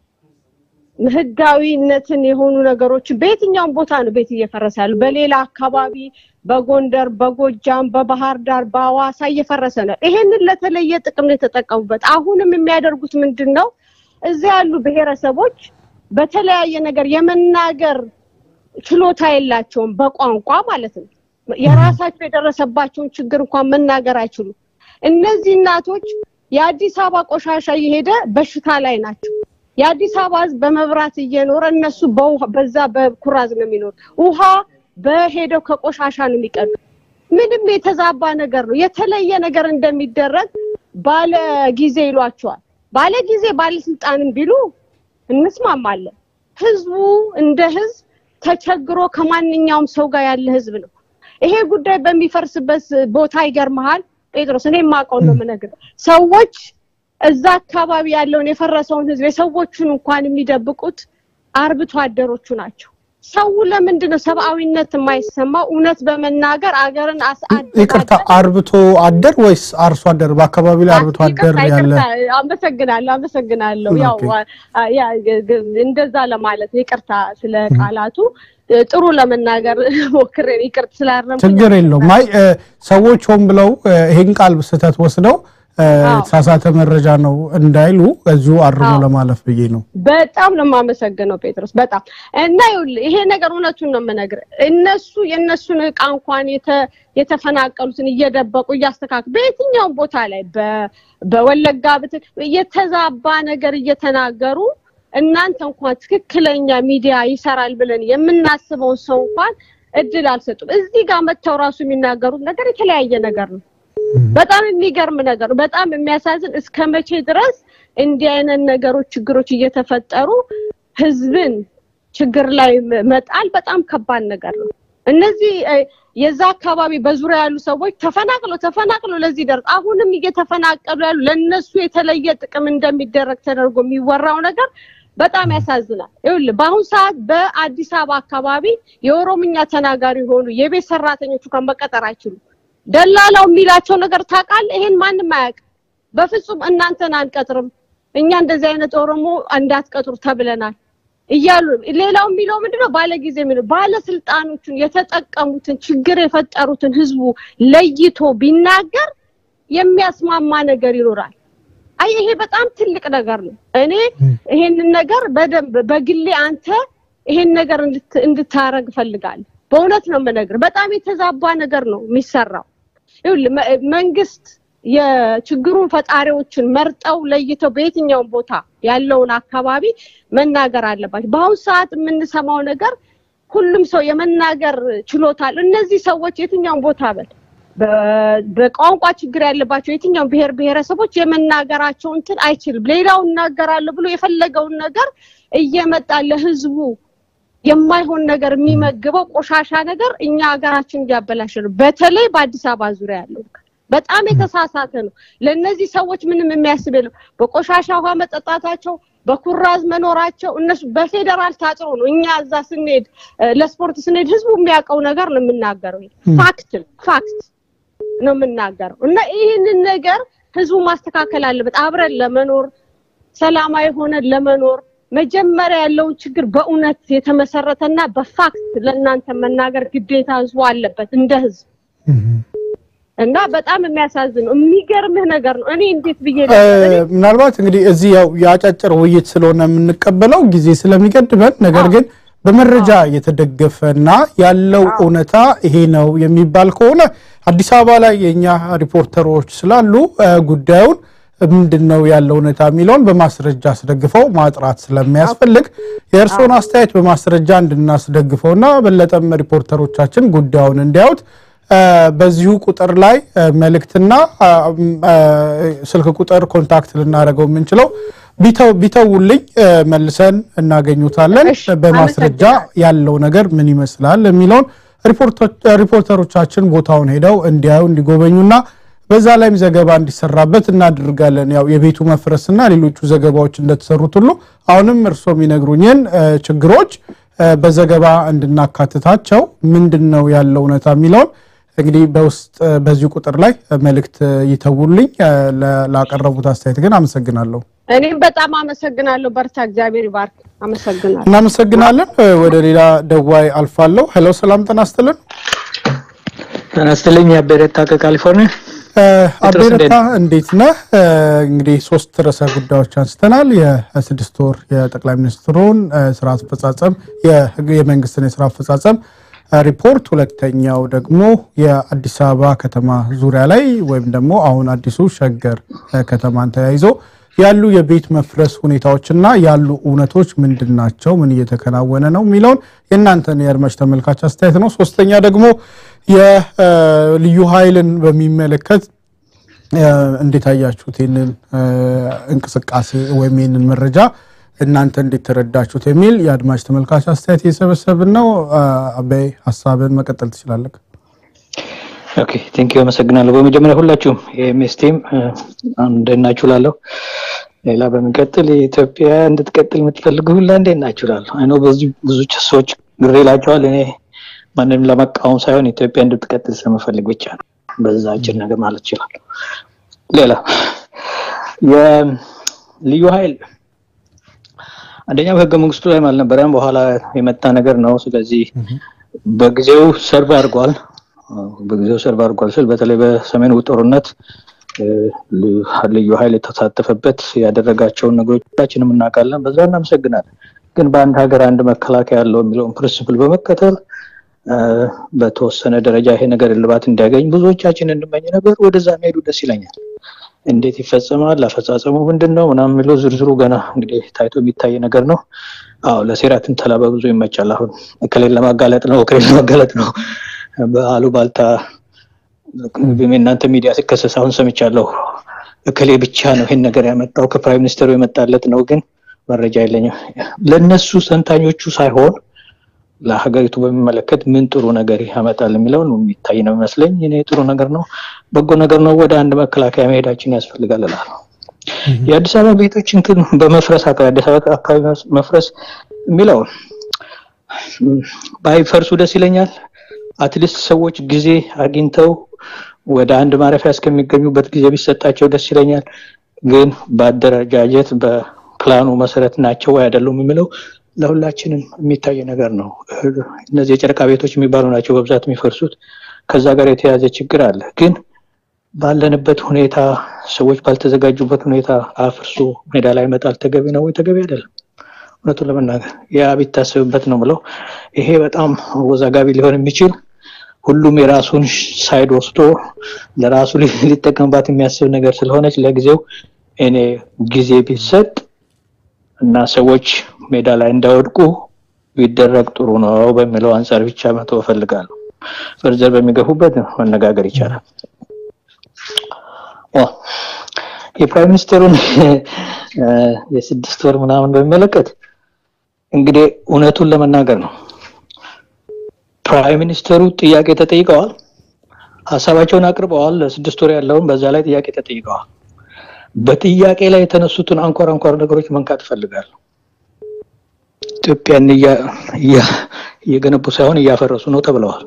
ህጋዊነትን የሆኑ ነገሮች በየትኛውም ቦታ ነው ቤት እየፈረሰ ያሉ። በሌላ አካባቢ በጎንደር፣ በጎጃም፣ በባህር ዳር፣ በአዋሳ እየፈረሰ ነው። ይሄንን ለተለየ ጥቅም ነው የተጠቀሙበት። አሁንም የሚያደርጉት ምንድን ነው? እዚያ ያሉ ብሔረሰቦች በተለያየ ነገር የመናገር ችሎታ የላቸውም፣ በቋንቋ ማለት ነው። የራሳቸው የደረሰባቸውን ችግር እንኳን መናገር አይችሉም። እነዚህ እናቶች የአዲስ አበባ ቆሻሻ እየሄደ በሽታ ላይ ናቸው። የአዲስ አበባ ህዝብ በመብራት እየኖረ እነሱ በዛ በኩራዝ ነው የሚኖር። ውሃ በሄደው ከቆሻሻ ነው የሚቀዱ። ምንም የተዛባ ነገር ነው። የተለየ ነገር እንደሚደረግ ባለ ጊዜ ይሏቸዋል። ባለ ጊዜ ባለስልጣንም ቢሉ እንስማማለን። ህዝቡ እንደ ህዝብ ተቸግሮ ከማንኛውም ሰው ጋር ያለ ህዝብ ነው። ይሄ ጉዳይ በሚፈርስበት ቦታ ይገርመሃል ጴጥሮስ፣ እኔ የማውቀው ነው የምነግርህ ሰዎች እዛ አካባቢ ያለውን የፈረሰውን ህዝብ የሰዎቹን እንኳን የሚደብቁት አርብቶ አደሮቹ ናቸው። ሰው ለምንድን ነው ሰብአዊነት የማይሰማው? እውነት በመናገር አገርን ይቅርታ፣ አርብቶ አደር ወይስ አርሶ አደር? በአካባቢ ላይ አርብቶ አደር ያለ አመሰግናለሁ፣ አመሰግናለሁ። ያው እንደዛ ለማለት ይቅርታ ስለ ቃላቱ ጥሩ ለመናገር ሞክሬ ይቅርታ ስላረም ችግር የለውም። አይ ሰዎች ሆን ብለው ይሄን ቃል ስህተት ወስደው የተሳሳተ መረጃ ነው እንዳይሉ እዚሁ አርሞ ለማለፍ ብዬ ነው። በጣም ነው የማመሰግነው ጴጥሮስ፣ በጣም እና ይኸውልህ ይሄ ነገር እውነቱን ነው የምነግርህ። እነሱ የእነሱን እቃ እንኳን የተፈናቀሉትን እየደበቁ እያስተካከሉ በየትኛውም ቦታ ላይ በወለጋ የተዛባ ነገር እየተናገሩ እናንተ እንኳን ትክክለኛ ሚዲያ ይሰራል ብለን የምናስበውን ሰው እንኳን እድል አልሰጡም። እዚህ ጋር መጥተው ራሱ የሚናገሩት ነገር የተለያየ ነገር ነው። በጣም የሚገርም ነገር ነው። በጣም የሚያሳዝን እስከ መቼ ድረስ እንዲህ አይነት ነገሮች ችግሮች እየተፈጠሩ ህዝብን ችግር ላይ መጣል በጣም ከባድ ነገር ነው። እነዚህ የዛ አካባቢ በዙሪያ ያሉ ሰዎች ተፈናቅለው ተፈናቅለው ለዚህ ደርስ አሁንም እየተፈናቀሉ ያሉ ለነሱ የተለየ ጥቅም እንደሚደረግ ተደርጎ የሚወራው ነገር በጣም ያሳዝናል። ይኸውልህ በአሁኑ ሰዓት በአዲስ አበባ አካባቢ የኦሮምኛ ተናጋሪ የሆኑ የቤት ሰራተኞቹ እንኳን መቀጠር አይችሉም። ደላላው የሚላቸው ነገር ታውቃለህ? ይሄን ማንም አያውቅም። በፍጹም እናንተን አንቀጥርም፣ እኛ እንደዚህ አይነት ኦሮሞ እንዳትቀጥሩ ተብለናል እያሉ ሌላው የሚለው ምንድነው? ባለጊዜ የሚለው ባለስልጣኖቹን የተጠቀሙትን ችግር የፈጠሩትን ህዝቡ ለይቶ ቢናገር የሚያስማማ ነገር ይኖራል። አይ ይሄ በጣም ትልቅ ነገር ነው። እኔ ይሄንን ነገር በደንብ በግሌ አንተ ይሄን ነገር እንድታረግ እፈልጋለሁ። በእውነት ነው የምነግርህ። በጣም የተዛባ ነገር ነው የሚሰራው። ይኸውልህ መንግስት የችግሩን ፈጣሪዎችን መርጠው ለይተው በየትኛውም ቦታ ያለውን አካባቢ መናገር አለባቸው። በአሁኑ ሰዓት የምንሰማው ነገር ሁሉም ሰው የመናገር ችሎታ አለው። እነዚህ ሰዎች የትኛውም ቦታ በል በቋንቋ ችግር ያለባቸው የትኛውም ብሔር ብሔረሰቦች የመናገራቸው እንትን አይችልም። ሌላው እናገራለሁ ብሎ የፈለገውን ነገር እየመጣ ለህዝቡ የማይሆን ነገር የሚመግበው ቆሻሻ ነገር እኛ ሀገራችን እያበላሸ ነው። በተለይ በአዲስ አበባ ዙሪያ ያለው በጣም የተሳሳተ ነው። ለእነዚህ ሰዎች ምንም የሚያስብ የለም። በቆሻሻ ውሃ መጠጣታቸው፣ በኩራዝ መኖራቸው እነሱ በፌዴራል ታጥሮ ነው። እኛ እዛ ስንሄድ ለስፖርት ስንሄድ ህዝቡ የሚያውቀው ነገር ነው የምናገረው። ፋክት ፋክት ነው የምናገረው እና ይህንን ነገር ህዝቡ ማስተካከል አለበት። አብረን ለመኖር ሰላማዊ ሆነን ለመኖር መጀመሪያ ያለውን ችግር በእውነት የተመሰረተና በፋክት ለእናንተ መናገር ግዴታ ህዝቡ አለበት እንደ ህዝብ እና በጣም የሚያሳዝን ነው። የሚገርምህ ነገር ነው። እኔ እንዴት ብዬ ምናልባት እንግዲህ እዚህ ያው የአጫጭር ውይይት ስለሆነ የምንቀበለው ጊዜ ስለሚገድበን፣ ነገር ግን በመረጃ የተደገፈና ያለው እውነታ ይሄ ነው የሚባል ከሆነ አዲስ አበባ ላይ የእኛ ሪፖርተሮች ስላሉ ጉዳዩን ምንድን ነው ያለው እውነታ የሚለውን በማስረጃ አስደግፈው ማጥራት ስለሚያስፈልግ የእርስዎን አስተያየት በማስረጃ እንድናስደግፈውና በለጠም ሪፖርተሮቻችን ጉዳዩን እንዲያዩት በዚሁ ቁጥር ላይ መልእክትና ስልክ ቁጥር ኮንታክት ልናደርገው የምንችለው ቢተውልኝ መልሰን እናገኙታለን። በማስረጃ ያለው ነገር ምን ይመስላል የሚለውን ሪፖርተሮቻችን ቦታውን ሄደው እንዲያዩ እንዲጎበኙና በዛ ላይም ዘገባ እንዲሰራበት እናደርጋለን። ያው የቤቱ መፍረስና ሌሎቹ ዘገባዎች እንደተሰሩት ሁሉ አሁንም እርስዎ የሚነግሩኝን ችግሮች በዘገባ እንድናካትታቸው ምንድን ነው ያለው እውነታ የሚለውን እንግዲህ በውስጥ በዚሁ ቁጥር ላይ መልእክት ይተውልኝ። ላቀረቡት አስተያየት ግን አመሰግናለሁ። እኔም በጣም አመሰግናለሁ። በርታ፣ እግዚአብሔር ይባርክ። አመሰግናለሁ። እናመሰግናለን። ወደ ሌላ ደዋይ አልፋለሁ። ሄሎ፣ ሰላም ጤና ይስጥልን። ጤና ይስጥልኝ። አቤረታ ከካሊፎርኒያ አቤረታ እንዴት ነህ? እንግዲህ ሶስት ርዕሰ ጉዳዮች አንስተናል። የስድስት ወር የጠቅላይ ሚኒስትሩን ስራ አፈጻጸም፣ የመንግስትን የስራ አፈጻጸም ሪፖርት፣ ሁለተኛው ደግሞ የአዲስ አበባ ከተማ ዙሪያ ላይ ወይም ደግሞ አሁን አዲሱ ሸገር ከተማን ተያይዞ ያሉ የቤት መፍረስ ሁኔታዎችና ያሉ እውነቶች ምንድን ናቸው? ምን እየተከናወነ ነው የሚለውን የእናንተን የአድማጭ ተመልካች አስተያየት ነው። ሶስተኛ ደግሞ የልዩ ኃይልን በሚመለከት እንዴት አያችሁት? ይህንን እንቅስቃሴ ወይም ይህንን መረጃ እናንተ እንዴት ተረዳችሁት የሚል የአድማጭ ተመልካች አስተያየት እየሰበሰብን ነው። አበይ ሀሳብን መቀጠል ትችላለህ። ኦኬ ቴንክ ዩ አመሰግናለሁ። በመጀመሪያ ሁላችሁም የኤምኤስ ቲም እንደት ናችሁ ላለሁ ሌላ በሚቀጥል የኢትዮጵያ እንድትቀጥል የምትፈልጉ ሁላ እንዴት ናችሁ ላለሁ አይኖ በዚህ ብዙ ሰዎች ግሬ ይላቸዋል። እኔ ማንንም ለመቃወም ሳይሆን ኢትዮጵያ እንድትቀጥል ስለምፈልግ ብቻ ነው። በዛ አጭር ነገር ማለት ይችላል። ሌላ የልዩ ኃይል አንደኛ በህገ መንግስቱ ላይ አልነበረም፣ በኋላ የመጣ ነገር ነው። ስለዚህ በጊዜው ሰርቭ አድርጓል። በጊዜው ሰርቭ አድርጓል ስል በተለይ በሰሜኑ ጦርነት ልዩ ኃይል የተሳተፈበት ያደረጋቸውን ነገሮች ሁላችንም እናውቃለን። በዛ እናመሰግናለን። ግን በአንድ ሀገር አንድ መከላከያ ያለው የሚለውን ፕሪንስፕል በመከተል በተወሰነ ደረጃ ይሄ ነገር እልባት እንዲያገኝ ብዙዎቻችን እንመኝ ነበር። ወደዛ መሄዱ ደስ ይለኛል። እንዴት ይፈጸማል፣ አፈጻጸሙ ምንድን ነው ምናምን የሚለው ዝርዝሩ ገና እንግዲህ ታይቶ የሚታይ ነገር ነው። አዎ ለሴራ ትንተላ በብዙ ይመቻል። አሁን እከሌን ለማጋለጥ ነው እከሌን ለማጋለጥ ነው በአሉባልታ እናንተ ሚዲያ ሲከሰስ አሁን ሰምቻለሁ። እከሌ ብቻ ነው ይሄን ነገር ያመጣው ከፕራይም ሚኒስተሩ የመጣለት ነው፣ ግን መረጃ የለኝም። ለነሱ ሰንታኞቹ ሳይሆን ለሀገሪቱ በሚመለከት ምን ጥሩ ነገር ያመጣል የሚለውን የሚታይ ነው ይመስለኝ። እኔ ጥሩ ነገር ነው፣ በጎ ነገር ነው። ወደ አንድ መከላከያ መሄዳችን ያስፈልጋል እላለሁ። የአዲስ አበባ ቤቶች እንትን በመፍረስ አካባቢ አዲስ አበባ አካባቢ መፍረስ የሚለው ባይፈርሱ ደስ ይለኛል። አትሊስት ሰዎች ጊዜ አግኝተው ወደ አንድ ማረፊያ እስከሚገኙበት ጊዜ ቢሰጣቸው ደስ ይለኛል። ግን በአደረጃጀት በፕላኑ መሰረት ናቸው ወይ አይደሉም የሚለው ለሁላችንም የሚታይ ነገር ነው። እነዚህ የጨረቃ ቤቶች የሚባሉ ናቸው በብዛት የሚፈርሱት። ከዛ ጋር የተያያዘ ችግር አለ። ግን ባለንበት ሁኔታ ሰዎች ባልተዘጋጁበት ሁኔታ አፍርሶ ሜዳ ላይ መጣል ተገቢ ነው ወይ? ተገቢ አይደለም። እውነቱን ለመናገር ያ ቢታሰብበት ነው ብለው ይሄ በጣም አወዛጋቢ ሊሆን የሚችል ሁሉም የራሱን ሳይድ ወስዶ ለራሱ ሊጠቀምባት የሚያስብ ነገር ስለሆነች ለጊዜው እኔ ጊዜ ቢሰጥ እና ሰዎች ሜዳ ላይ እንዳይወድቁ ቢደረግ ጥሩ ነው በሚለው አንጻር ብቻ መተው እፈልጋለሁ። ፈርዘር በሚገፉበት መነጋገር ይቻላል። የፕራይም ሚኒስትሩን የስድስት ወር ምናምን በሚመለከት እንግዲህ እውነቱን ለመናገር ነው። ፕራይም ሚኒስትሩ ጥያቄ ተጠይቀዋል፣ ሀሳባቸውን አቅርበዋል። ለስድስት ወር ያለውን በዛ ላይ ጥያቄ ተጠይቀዋል። በጥያቄ ላይ የተነሱትን አንኳር አንኳር ነገሮች መንካት እፈልጋለሁ። ኢትዮጵያን እየገነቡ ሳይሆን እያፈረሱ ነው ተብለዋል።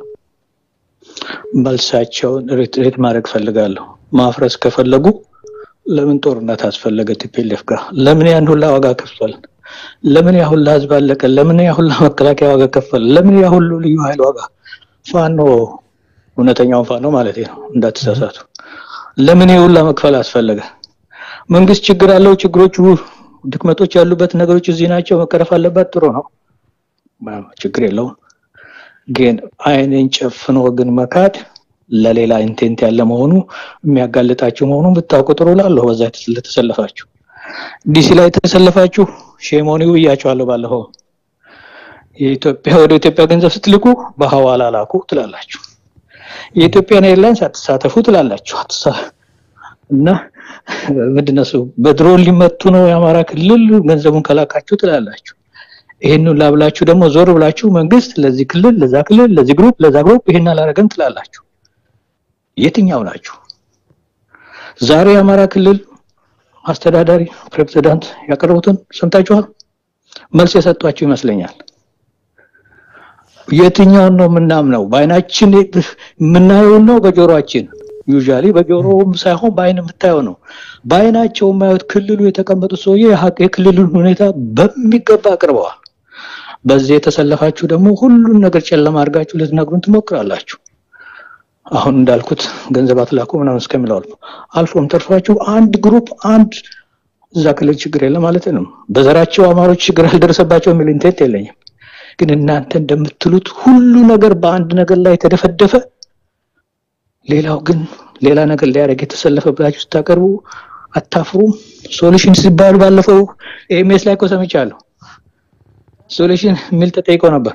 መልሳቸውን ሪትሬት ማድረግ ፈልጋለሁ። ማፍረስ ከፈለጉ ለምን ጦርነት አስፈለገ? ቲፒኤልኤፍ ጋር ለምን ያን ሁላ ዋጋ ከፍሏል? ለምን ያ ሁላ ህዝብ አለቀ? ለምን ያ ሁላ መከላከያ ዋጋ ከፈለ? ለምን ያ ሁሉ ልዩ ኃይል ዋጋ ፋኖ እውነተኛውን ፋኖ ማለት ነው እንዳትሳሳቱ። ለምን ይህ ሁላ መክፈል አስፈለገ? መንግስት ችግር አለው። ችግሮቹ ድክመቶች ያሉበት ነገሮች እዚህ ናቸው፣ መቀረፍ አለበት። ጥሩ ነው፣ ችግር የለውም። ግን አይንን ጨፍኖ ግን መካድ ለሌላ ኢንቴንት ያለ መሆኑ የሚያጋልጣችሁ መሆኑን ብታውቁ ጥሩ ላለሁ በዛ ለተሰለፋችሁ ዲሲ ላይ የተሰለፋችሁ ሼሞኒው ብያቸዋለሁ። ባለፈው የኢትዮጵያ ወደ ኢትዮጵያ ገንዘብ ስትልኩ በሐዋላ ላኩ ትላላችሁ። የኢትዮጵያን ኤርላይንስ አትሳተፉ ትላላችሁ። አትሳ እና ምንድነው እሱ በድሮን ሊመቱ ነው የአማራ ክልል ገንዘቡን ከላካችሁ ትላላችሁ። ይሄንን ላብላችሁ ደግሞ ዞር ብላችሁ መንግስት ለዚህ ክልል ለዛ ክልል ለዚህ ግሩፕ ለዛ ግሩፕ ይሄን አላረገም ትላላችሁ። የትኛው ናችሁ? ዛሬ የአማራ ክልል አስተዳዳሪ ፕሬዝዳንት ያቀረቡትን ሰምታችኋል። መልስ የሰጧችሁ ይመስለኛል። የትኛውን ነው የምናምነው? በአይናችን የምናየውን ነው በጆሮአችን? ዩዥዋሊ በጆሮም ሳይሆን በአይን የምታየው ነው። በአይናቸው የማዩት ክልሉ የተቀመጡት ሰውዬ የሀቅ- የክልሉን ሁኔታ በሚገባ አቅርበዋል። በዚህ የተሰለፋችሁ ደግሞ ሁሉን ነገር ጨለማ አድርጋችሁ ልትነግሩን ትሞክራላችሁ። አሁን እንዳልኩት ገንዘብ አትላኩ ምናምን እስከሚለው አልፎ አልፎም ተርፏችሁ አንድ ግሩፕ አንድ እዛ ክልል ችግር የለም ማለት ነው። በዘራቸው አማሮች ችግር አልደረሰባቸው የሚል ኢንቴንት የለኝም። ግን እናንተ እንደምትሉት ሁሉ ነገር በአንድ ነገር ላይ የተደፈደፈ ሌላው ግን ሌላ ነገር ሊያደርግ የተሰለፈ ብላችሁ ስታቀርቡ አታፍሩም? ሶሉሽን ሲባሉ ባለፈው ኤምኤስ ላይ እኮ ሰምቻለሁ። ሶሉሽን የሚል ተጠይቆ ነበር።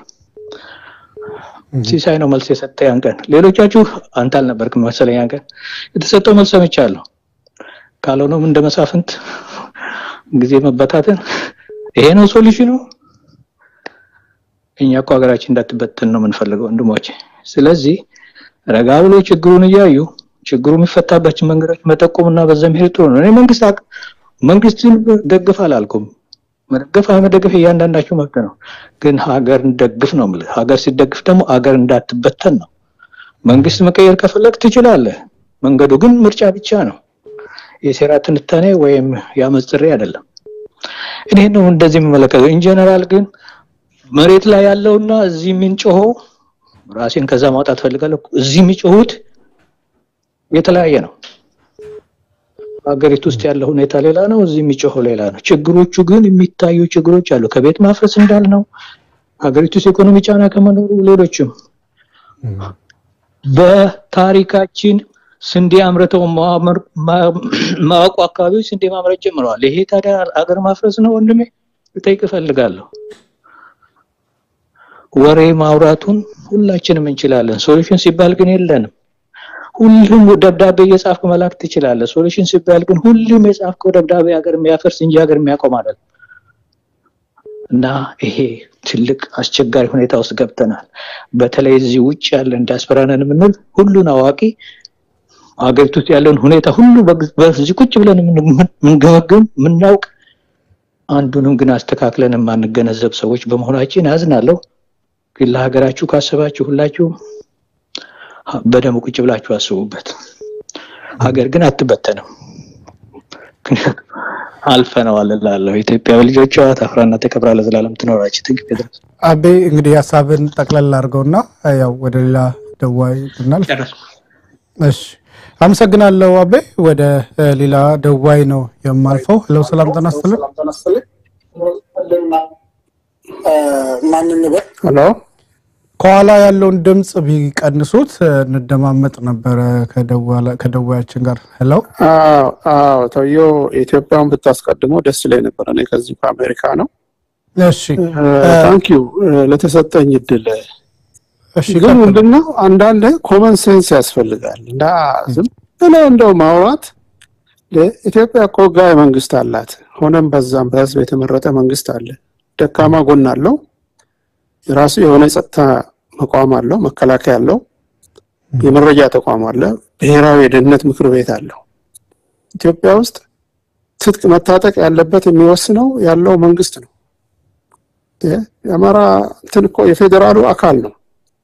ሲሳይ ነው መልስ የሰጠ ያን ቀን። ሌሎቻችሁ አንተ አልነበርክም መሰለኝ ያን ቀን የተሰጠው መልስ ሰምቻለሁ። ካልሆነም እንደ መሳፍንት ጊዜ መበታተን ይሄ ነው ሶሉሽኑ። እኛ እኮ ሀገራችን እንዳትበተን ነው የምንፈልገው ወንድሞቼ። ስለዚህ ረጋ ብሎ ችግሩን እያዩ ችግሩ የሚፈታባቸው መንገዶች መጠቆምና በዛ መሄድ ጥሩ ነው። እኔ መንግስት አቅ- መንግስትን ደግፍ አላልኩም። መደገፍ አለመደገፍ እያንዳንዳችሁ መብት ነው። ግን ሀገር እንደግፍ ነው የምልህ። ሀገር ሲደግፍ ደግሞ ሀገር እንዳትበተን ነው። መንግስት መቀየር ከፈለግ ትችላለህ። መንገዱ ግን ምርጫ ብቻ ነው። የሴራ ትንታኔ ወይም የአመፅ ጥሪ አይደለም። እኔ ነው እንደዚህ የሚመለከተው። ኢንጀነራል ግን መሬት ላይ ያለውና እዚህ የምንጮኸው ራሴን ከዛ ማውጣት ፈልጋለሁ። እዚህ የሚጮሁት የተለያየ ነው። ሀገሪቱ ውስጥ ያለው ሁኔታ ሌላ ነው፣ እዚህ የሚጮኸው ሌላ ነው። ችግሮቹ ግን የሚታዩ ችግሮች አሉ። ከቤት ማፍረስ እንዳልነው ሀገሪቱ ውስጥ ኢኮኖሚ ጫና ከመኖሩ ሌሎችም በታሪካችን ስንዴ አምርተው ማመር- ማ- ማወቁ አካባቢዎች ስንዴ ማምረት ጀምረዋል። ይሄ ታዲያ ሀገር ማፍረስ ነው ወንድሜ? ልጠይቅ እፈልጋለሁ። ወሬ ማውራቱን ሁላችንም እንችላለን። ሶሉሽን ሲባል ግን የለንም። ሁሉም ደብዳቤ እየጻፍክ መላክ ትችላለህ። ሶሉሽን ሲባል ግን ሁሉም የጻፍከው ደብዳቤ ሀገር የሚያፈርስ እንጂ ሀገር የሚያቆም አይደለም። እና ይሄ ትልቅ አስቸጋሪ ሁኔታ ውስጥ ገብተናል። በተለይ እዚህ ውጭ ያለን ዲያስፖራ ነን የምንል ሁሉን አዋቂ ሀገሪቱ ውስጥ ያለውን ሁኔታ ሁሉ በግ- በዚህ ቁጭ ብለን የምን- የምንገመግም የምናውቅ አንዱንም ግን አስተካክለን የማንገነዘብ ሰዎች በመሆናችን አዝናለሁ። ግን ለሀገራችሁ ካሰባችሁ ሁላችሁ በደንብ ቁጭ ብላችሁ አስቡበት። ሀገር ግን አትበተንም። ምክንያቱም አልፈነዋል እላለሁ። ኢትዮጵያ በልጆቿ ታፍራና ተከብራ ለዘላለም ትኖራች። ትንቅ ጴጥሮስ አቤ እንግዲህ ሀሳብን ጠቅለል አድርገውና ያው ወደ ሌላ ደዋይ ብናልፍ ጨረስኩ። እሺ አመሰግናለሁ አቤ። ወደ እ, ሌላ ደዋይ ነው የማልፈው። ሄሎ ሰላም ጤና ይስጥልኝ። ማንን ንበር ሄሎ ከኋላ ያለውን ድምፅ ቢቀንሱት እ, እንደማመጥ ነበረ ከደዋላ- ከደዋያችን ጋር። ሄሎ አዎ አዎ ተውዬው ኢትዮጵያን ብታስቀድመው ደስ ይለኝ ነበር። እኔ ከዚሁ ከአሜሪካ ነው። እሺ ታንክ ዩ ለተሰጠኝ እድል። እሺ ግን ቀጥሉ። ምንድነው አንዳንድ ኮመን ሴንስ ያስፈልጋል እና ዝም ብለው እንደው ማውራት ኢትዮጵያ እኮ ህጋዊ መንግስት አላት። ሆነም በዛም በህዝብ የተመረጠ መንግስት አለ። ደካማ ጎን አለው። የራሱ የሆነ የጸጥታ መቋም አለው፣ መከላከያ አለው፣ የመረጃ ተቋም አለ፣ ብሔራዊ የደህንነት ምክር ቤት አለው። ኢትዮጵያ ውስጥ ትጥቅ መታጠቅ ያለበት የሚወስነው ያለው መንግስት ነው። የ- የአማራ እንትን እኮ የፌዴራሉ አካል ነው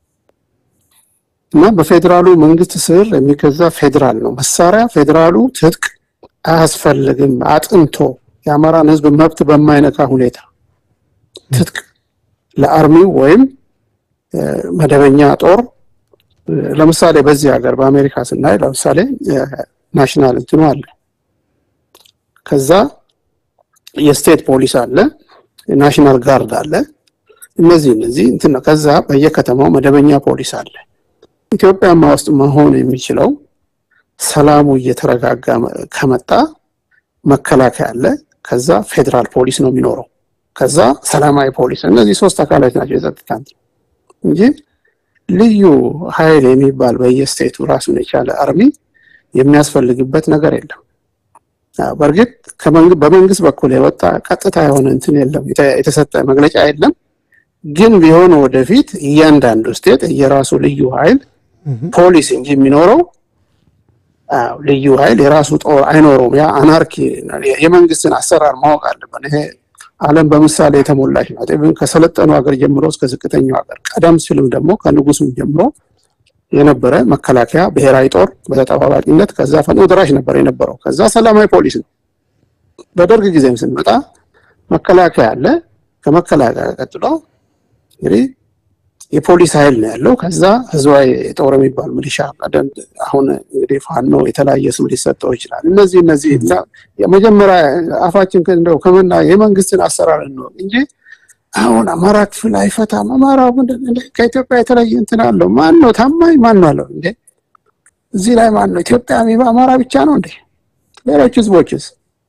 እና በፌዴራሉ መንግስት ስር የሚገዛ ፌዴራል ነው። መሳሪያ ፌዴራሉ ትጥቅ አያስፈልግም አጥንቶ የአማራን ህዝብ መብት በማይነካ ሁኔታ ትጥቅ ለአርሚው ወይም እ፣ መደበኛ ጦር እ፣ ለምሳሌ በዚህ ሀገር በአሜሪካ ስናይ ለምሳሌ ናሽናል እንትኑ አለ። ከዛ የስቴት ፖሊስ አለ፣ የናሽናል ጋርድ አለ። እነዚህ እነዚህ እንትን ነው። ከዛ በየከተማው መደበኛ ፖሊስ አለ። ኢትዮጵያማ ውስጥ መሆን የሚችለው ሰላሙ እየተረጋጋ መ- ከመጣ መከላከያ አለ። ከዛ ፌዴራል ፖሊስ ነው የሚኖረው። ከዛ ሰላማዊ ፖሊስ። እነዚህ ሶስት አካላት ናቸው የጸጥታ እንትን እንጂ ልዩ ኃይል የሚባል በየስቴቱ ራሱን የቻለ አርሚ የሚያስፈልግበት ነገር የለም። አዎ፣ በእርግጥ ከመንግ- በመንግስት በኩል የወጣ ቀጥታ የሆነ እንትን የለም፣ የተ- የተሰጠ መግለጫ የለም። ግን ቢሆን ወደፊት እያንዳንዱ ስቴት የራሱ ልዩ ኃይል ፖሊስ እንጂ የሚኖረው አዎ፣ ልዩ ኃይል የራሱ ጦር አይኖረውም። ያ አናርኪ የመንግስትን አሰራር ማወቅ አለብን። ይሄ ዓለም በምሳሌ የተሞላች ናት። ኢቭን ከሰለጠኑ ሀገር ጀምሮ እስከ ዝቅተኛው ሀገር ቀደም ሲልም ደግሞ ከንጉሱም ጀምሮ የነበረ መከላከያ ብሔራዊ ጦር በተጠባባቂነት ከዛ ፈጥኖ ደራሽ ነበር የነበረው። ከዛ ሰላማዊ ፖሊስ ነው። በደርግ ጊዜም ስንመጣ መከላከያ አለ። ከመከላከያ ቀጥሎ እንግዲህ የፖሊስ ኃይል ነው ያለው። ከዛ ህዝባዊ ጦር የሚባል ሚሊሻ ቀደም አሁን እንግዲህ ፋኖ የተለያየ ስም ሊሰጠው ይችላል። እነዚህ እነዚህ እና የመጀመሪያ አፋችን እንደው ከመና የመንግስትን አሰራር ነው እንጂ አሁን አማራ ክፍል አይፈታም። አማራ ምንድን እንደ ከኢትዮጵያ የተለየ እንትን አለው። ማን ነው ታማኝ? ማን ነው አለው እንዴ? እዚህ ላይ ማን ነው ኢትዮጵያ የሚባ አማራ ብቻ ነው እንዴ? ሌሎች ህዝቦችስ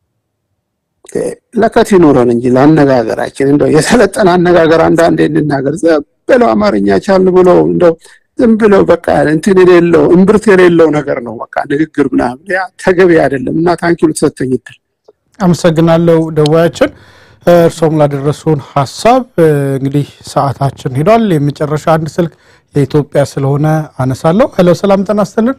ለከት ይኑረን እንጂ ለአነጋገራችን እንደው የሰለጠነ አነጋገር አንዳንዴ እንናገር። ዝም ብለው አማርኛ ቻል ብሎ እንደው ዝም ብለው በቃ እንትን የሌለው እምብርት የሌለው ነገር ነው በቃ ንግግር ምናምን ያ ተገቢ አይደለም። እና ታንኪዩ ልትሰጠኝ ይድል አመሰግናለሁ ደዋያችን እርሶም ላደረሱን ሀሳብ እንግዲህ ሰዓታችን ሄዷል። የመጨረሻ አንድ ስልክ የኢትዮጵያ ስለሆነ አነሳለሁ። ሄሎ፣ ሰላም ጤና ይስጥልን።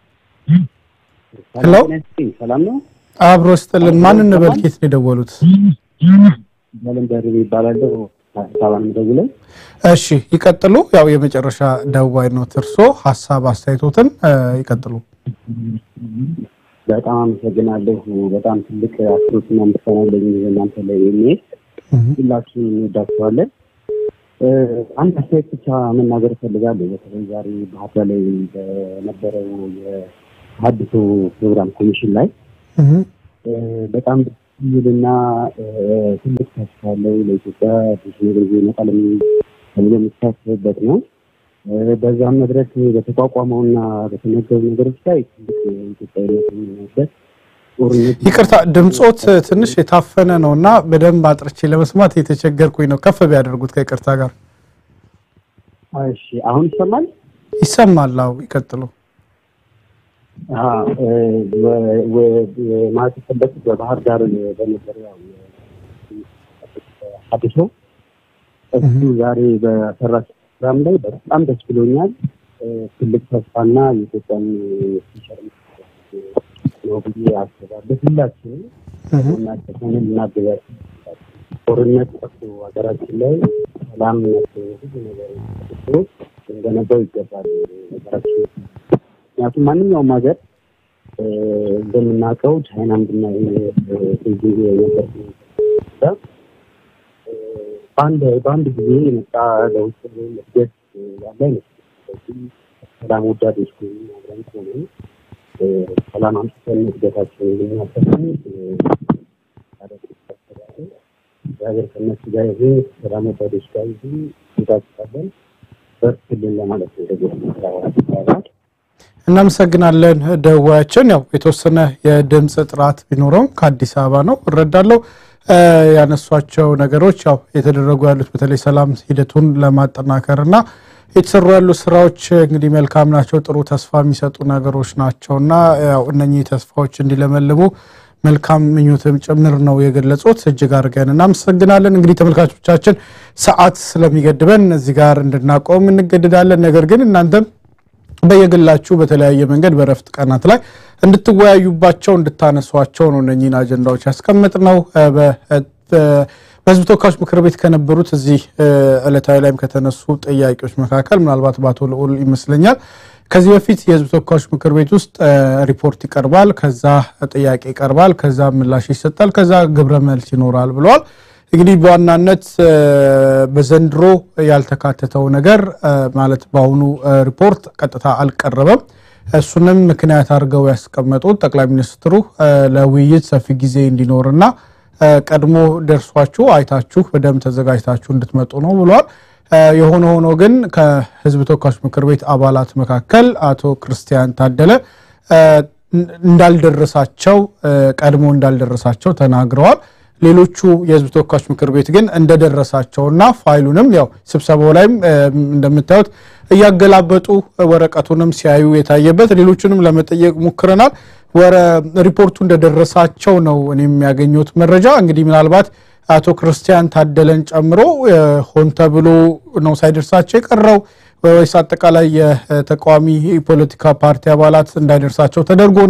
ሄሎ፣ ሰላም ነው። አብሮ ይስጥልን። ማን እንበል? ኬት ነው የደወሉት? ዘለም ደርቤ ይባላለሁ። አዲስ አበባ ነው የምደውለው። እሺ ይቀጥሉ። ያው የመጨረሻ ደዋይ ነው እርሶ ሀሳብ አስተያየቶትን ይቀጥሉ። በጣም አመሰግናለሁ። በጣም ትልቅ አክብሮትና ምስጋና አለኝ እናንተ ላይ የሚሄድ ሁላችሁም እንወዳችኋለን። አንድ አስተያየት ብቻ መናገር እፈልጋለሁ። በተለይ ዛሬ ባህር ዳር ላይ በነበረው የሀዲሱ ፕሮግራም ኮሚሽን ላይ በጣም ደስ የሚልና ትልቅ ተስፋ ያለው ለኢትዮጵያ ብዙ ነገር ይመጣል ተብሎ የሚታሰብበት ነው። በዛም መድረክ በተቋቋመውና በተነገሩ ነገሮች ላይ ትልቅ ኢትዮጵያዊነት የሚሆንበት ጦርነት ይቅርታ ድምፆት ትንሽ የታፈነ ነው እና በደንብ አጥርቼ ለመስማት የተቸገርኩኝ ነው። ከፍ ቢያደርጉት ከይቅርታ ጋር። እሺ፣ አሁን ይሰማል? ይሰማል። አዎ ይቀጥሉ። ማለት የፈለኩት በባህር ዳር በነበረው ያው ሀዲሶ እሱ ዛሬ በሰራች ፕሮግራም ላይ በጣም ደስ ብሎኛል። ትልቅ ተስፋና የኢትዮጵያን ፊቸር ነው ብዬ አስባለሁ። ሁላችንም እናቸሆንን እናገዛቸው ጦርነት ጠፍቶ ሀገራችን ላይ ሰላምነት ብዙ ነገር ጠፍቶ ልንገነባው ይገባል ሀገራችን ምክንያቱም ማንኛውም ሀገር እንደምናውቀው ቻይናም ብናይ ጊዜ ነበር በአንድ በአንድ ጊዜ የመጣ ለውጥ ወይም እድገት ያለ አይመስልም። ሰላም ወዳዶች ከሆኑ አብረን ከሆኑ ሰላም አምጥተን እድገታቸውን ልናሰፍን የሀገር ከነሱ ጋር ይሁን ሰላም ወዳዶች ጋር ይሁን እንጋብዛለን። በርትልን ለማለት ነው። ደግሞ እናመሰግናለን ደዋያችን። ያው የተወሰነ የድምፅ ጥራት ቢኖረውም ከአዲስ አበባ ነው እረዳለሁ። ያነሷቸው ነገሮች ያው የተደረጉ ያሉት በተለይ ሰላም ሂደቱን ለማጠናከር እና የተሰሩ ያሉ ስራዎች እንግዲህ መልካም ናቸው፣ ጥሩ ተስፋ የሚሰጡ ነገሮች ናቸው እና ያው እነኚህ ተስፋዎች እንዲለመልሙ መልካም ምኞትም ጭምር ነው የገለጹት። እጅግ አድርገን እናመሰግናለን። እንግዲህ ተመልካቾቻችን ሰዓት ስለሚገድበን እዚህ ጋር እንድናቆም እንገድዳለን። ነገር ግን እናንተም በየግላችሁ በተለያየ መንገድ በረፍት ቀናት ላይ እንድትወያዩባቸው እንድታነሷቸው ነው እነኚህን አጀንዳዎች ያስቀምጥ ነው። በህዝብ ተወካዮች ምክር ቤት ከነበሩት እዚህ ዕለታዊ ላይም ከተነሱ ጥያቄዎች መካከል ምናልባት በአቶ ልዑል ይመስለኛል ከዚህ በፊት የህዝብ ተወካዮች ምክር ቤት ውስጥ ሪፖርት ይቀርባል፣ ከዛ ጥያቄ ይቀርባል፣ ከዛ ምላሽ ይሰጣል፣ ከዛ ግብረ መልስ ይኖራል ብለዋል። እንግዲህ በዋናነት በዘንድሮ ያልተካተተው ነገር ማለት በአሁኑ ሪፖርት ቀጥታ አልቀረበም። እሱንም ምክንያት አድርገው ያስቀመጡት ጠቅላይ ሚኒስትሩ ለውይይት ሰፊ ጊዜ እንዲኖርና ቀድሞ ደርሷችሁ አይታችሁ በደንብ ተዘጋጅታችሁ እንድትመጡ ነው ብለዋል። የሆነ ሆኖ ግን ከህዝብ ተወካዮች ምክር ቤት አባላት መካከል አቶ ክርስቲያን ታደለ እንዳልደረሳቸው ቀድሞ እንዳልደረሳቸው ተናግረዋል። ሌሎቹ የህዝብ ተወካዮች ምክር ቤት ግን እንደደረሳቸውና ፋይሉንም ያው ስብሰባው ላይም እንደምታዩት እያገላበጡ ወረቀቱንም ሲያዩ የታየበት ሌሎቹንም ለመጠየቅ ሞክረናል። ወረ ሪፖርቱ እንደደረሳቸው ነው እኔ የሚያገኙት መረጃ። እንግዲህ ምናልባት አቶ ክርስቲያን ታደለን ጨምሮ ሆን ተብሎ ነው ሳይደርሳቸው የቀረው ወይስ አጠቃላይ የተቃዋሚ ፖለቲካ ፓርቲ አባላት እንዳይደርሳቸው ተደርጎ ነው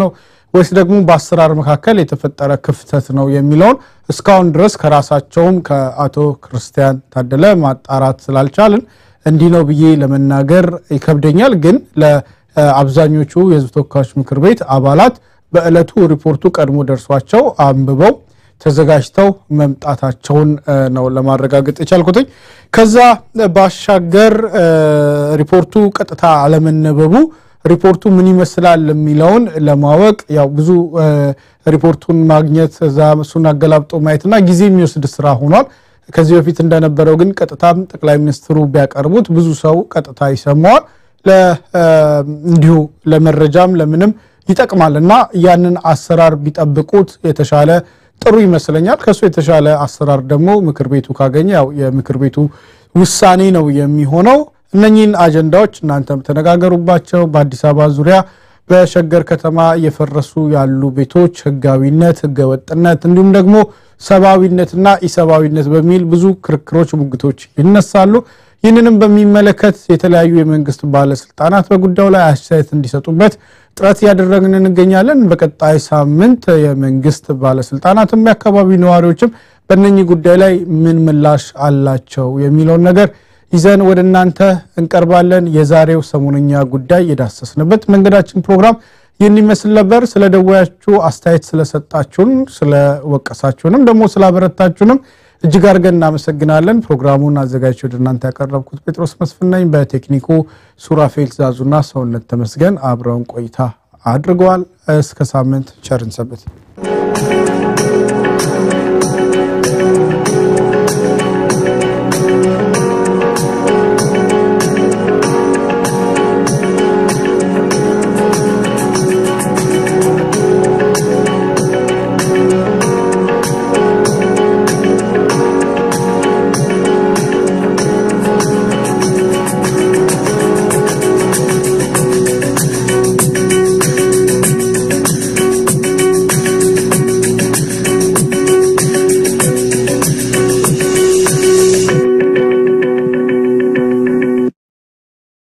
ወይስ ደግሞ በአሰራር መካከል የተፈጠረ ክፍተት ነው የሚለውን እስካሁን ድረስ ከራሳቸውም ከአቶ ክርስቲያን ታደለ ማጣራት ስላልቻልን እንዲህ ነው ብዬ ለመናገር ይከብደኛል። ግን ለአብዛኞቹ የህዝብ ተወካዮች ምክር ቤት አባላት በዕለቱ ሪፖርቱ ቀድሞ ደርሷቸው አንብበው ተዘጋጅተው መምጣታቸውን ነው ለማረጋገጥ የቻልኩትኝ። ከዛ ባሻገር ሪፖርቱ ቀጥታ አለመነበቡ ሪፖርቱ ምን ይመስላል የሚለውን ለማወቅ ያው ብዙ ሪፖርቱን ማግኘት እዛ እሱን አገላብጦ ማየትና ጊዜ የሚወስድ ስራ ሆኗል። ከዚህ በፊት እንደነበረው ግን ቀጥታም ጠቅላይ ሚኒስትሩ ቢያቀርቡት ብዙ ሰው ቀጥታ ይሰማዋል። እንዲሁ ለመረጃም ለምንም ይጠቅማል እና ያንን አሰራር ቢጠብቁት የተሻለ ጥሩ ይመስለኛል። ከሱ የተሻለ አሰራር ደግሞ ምክር ቤቱ ካገኘ ያው የምክር ቤቱ ውሳኔ ነው የሚሆነው። እነኚህን አጀንዳዎች እናንተም ተነጋገሩባቸው። በአዲስ አበባ ዙሪያ በሸገር ከተማ እየፈረሱ ያሉ ቤቶች ህጋዊነት፣ ህገወጥነት እንዲሁም ደግሞ ሰብአዊነትና ኢሰብአዊነት በሚል ብዙ ክርክሮች፣ ሙግቶች ይነሳሉ። ይህንንም በሚመለከት የተለያዩ የመንግስት ባለስልጣናት በጉዳዩ ላይ አስተያየት እንዲሰጡበት ጥረት እያደረግን እንገኛለን። በቀጣይ ሳምንት የመንግስት ባለስልጣናትም የአካባቢ ነዋሪዎችም በእነኚህ ጉዳይ ላይ ምን ምላሽ አላቸው የሚለውን ነገር ይዘን ወደ እናንተ እንቀርባለን። የዛሬው ሰሞነኛ ጉዳይ የዳሰስንበት መንገዳችን ፕሮግራም ይህን ይመስል ነበር። ስለ ደወያችሁ አስተያየት ስለሰጣችሁን፣ ስለወቀሳችሁንም ደግሞ ስላበረታችሁንም እጅግ አድርገን እናመሰግናለን። ፕሮግራሙን አዘጋጅቼ ወደ እናንተ ያቀረብኩት ጴጥሮስ መስፍን ነኝ። በቴክኒኩ ሱራፌል ትእዛዙና ሰውነት ተመስገን አብረውን ቆይታ አድርገዋል። እስከ ሳምንት ቸርን ሰንብት።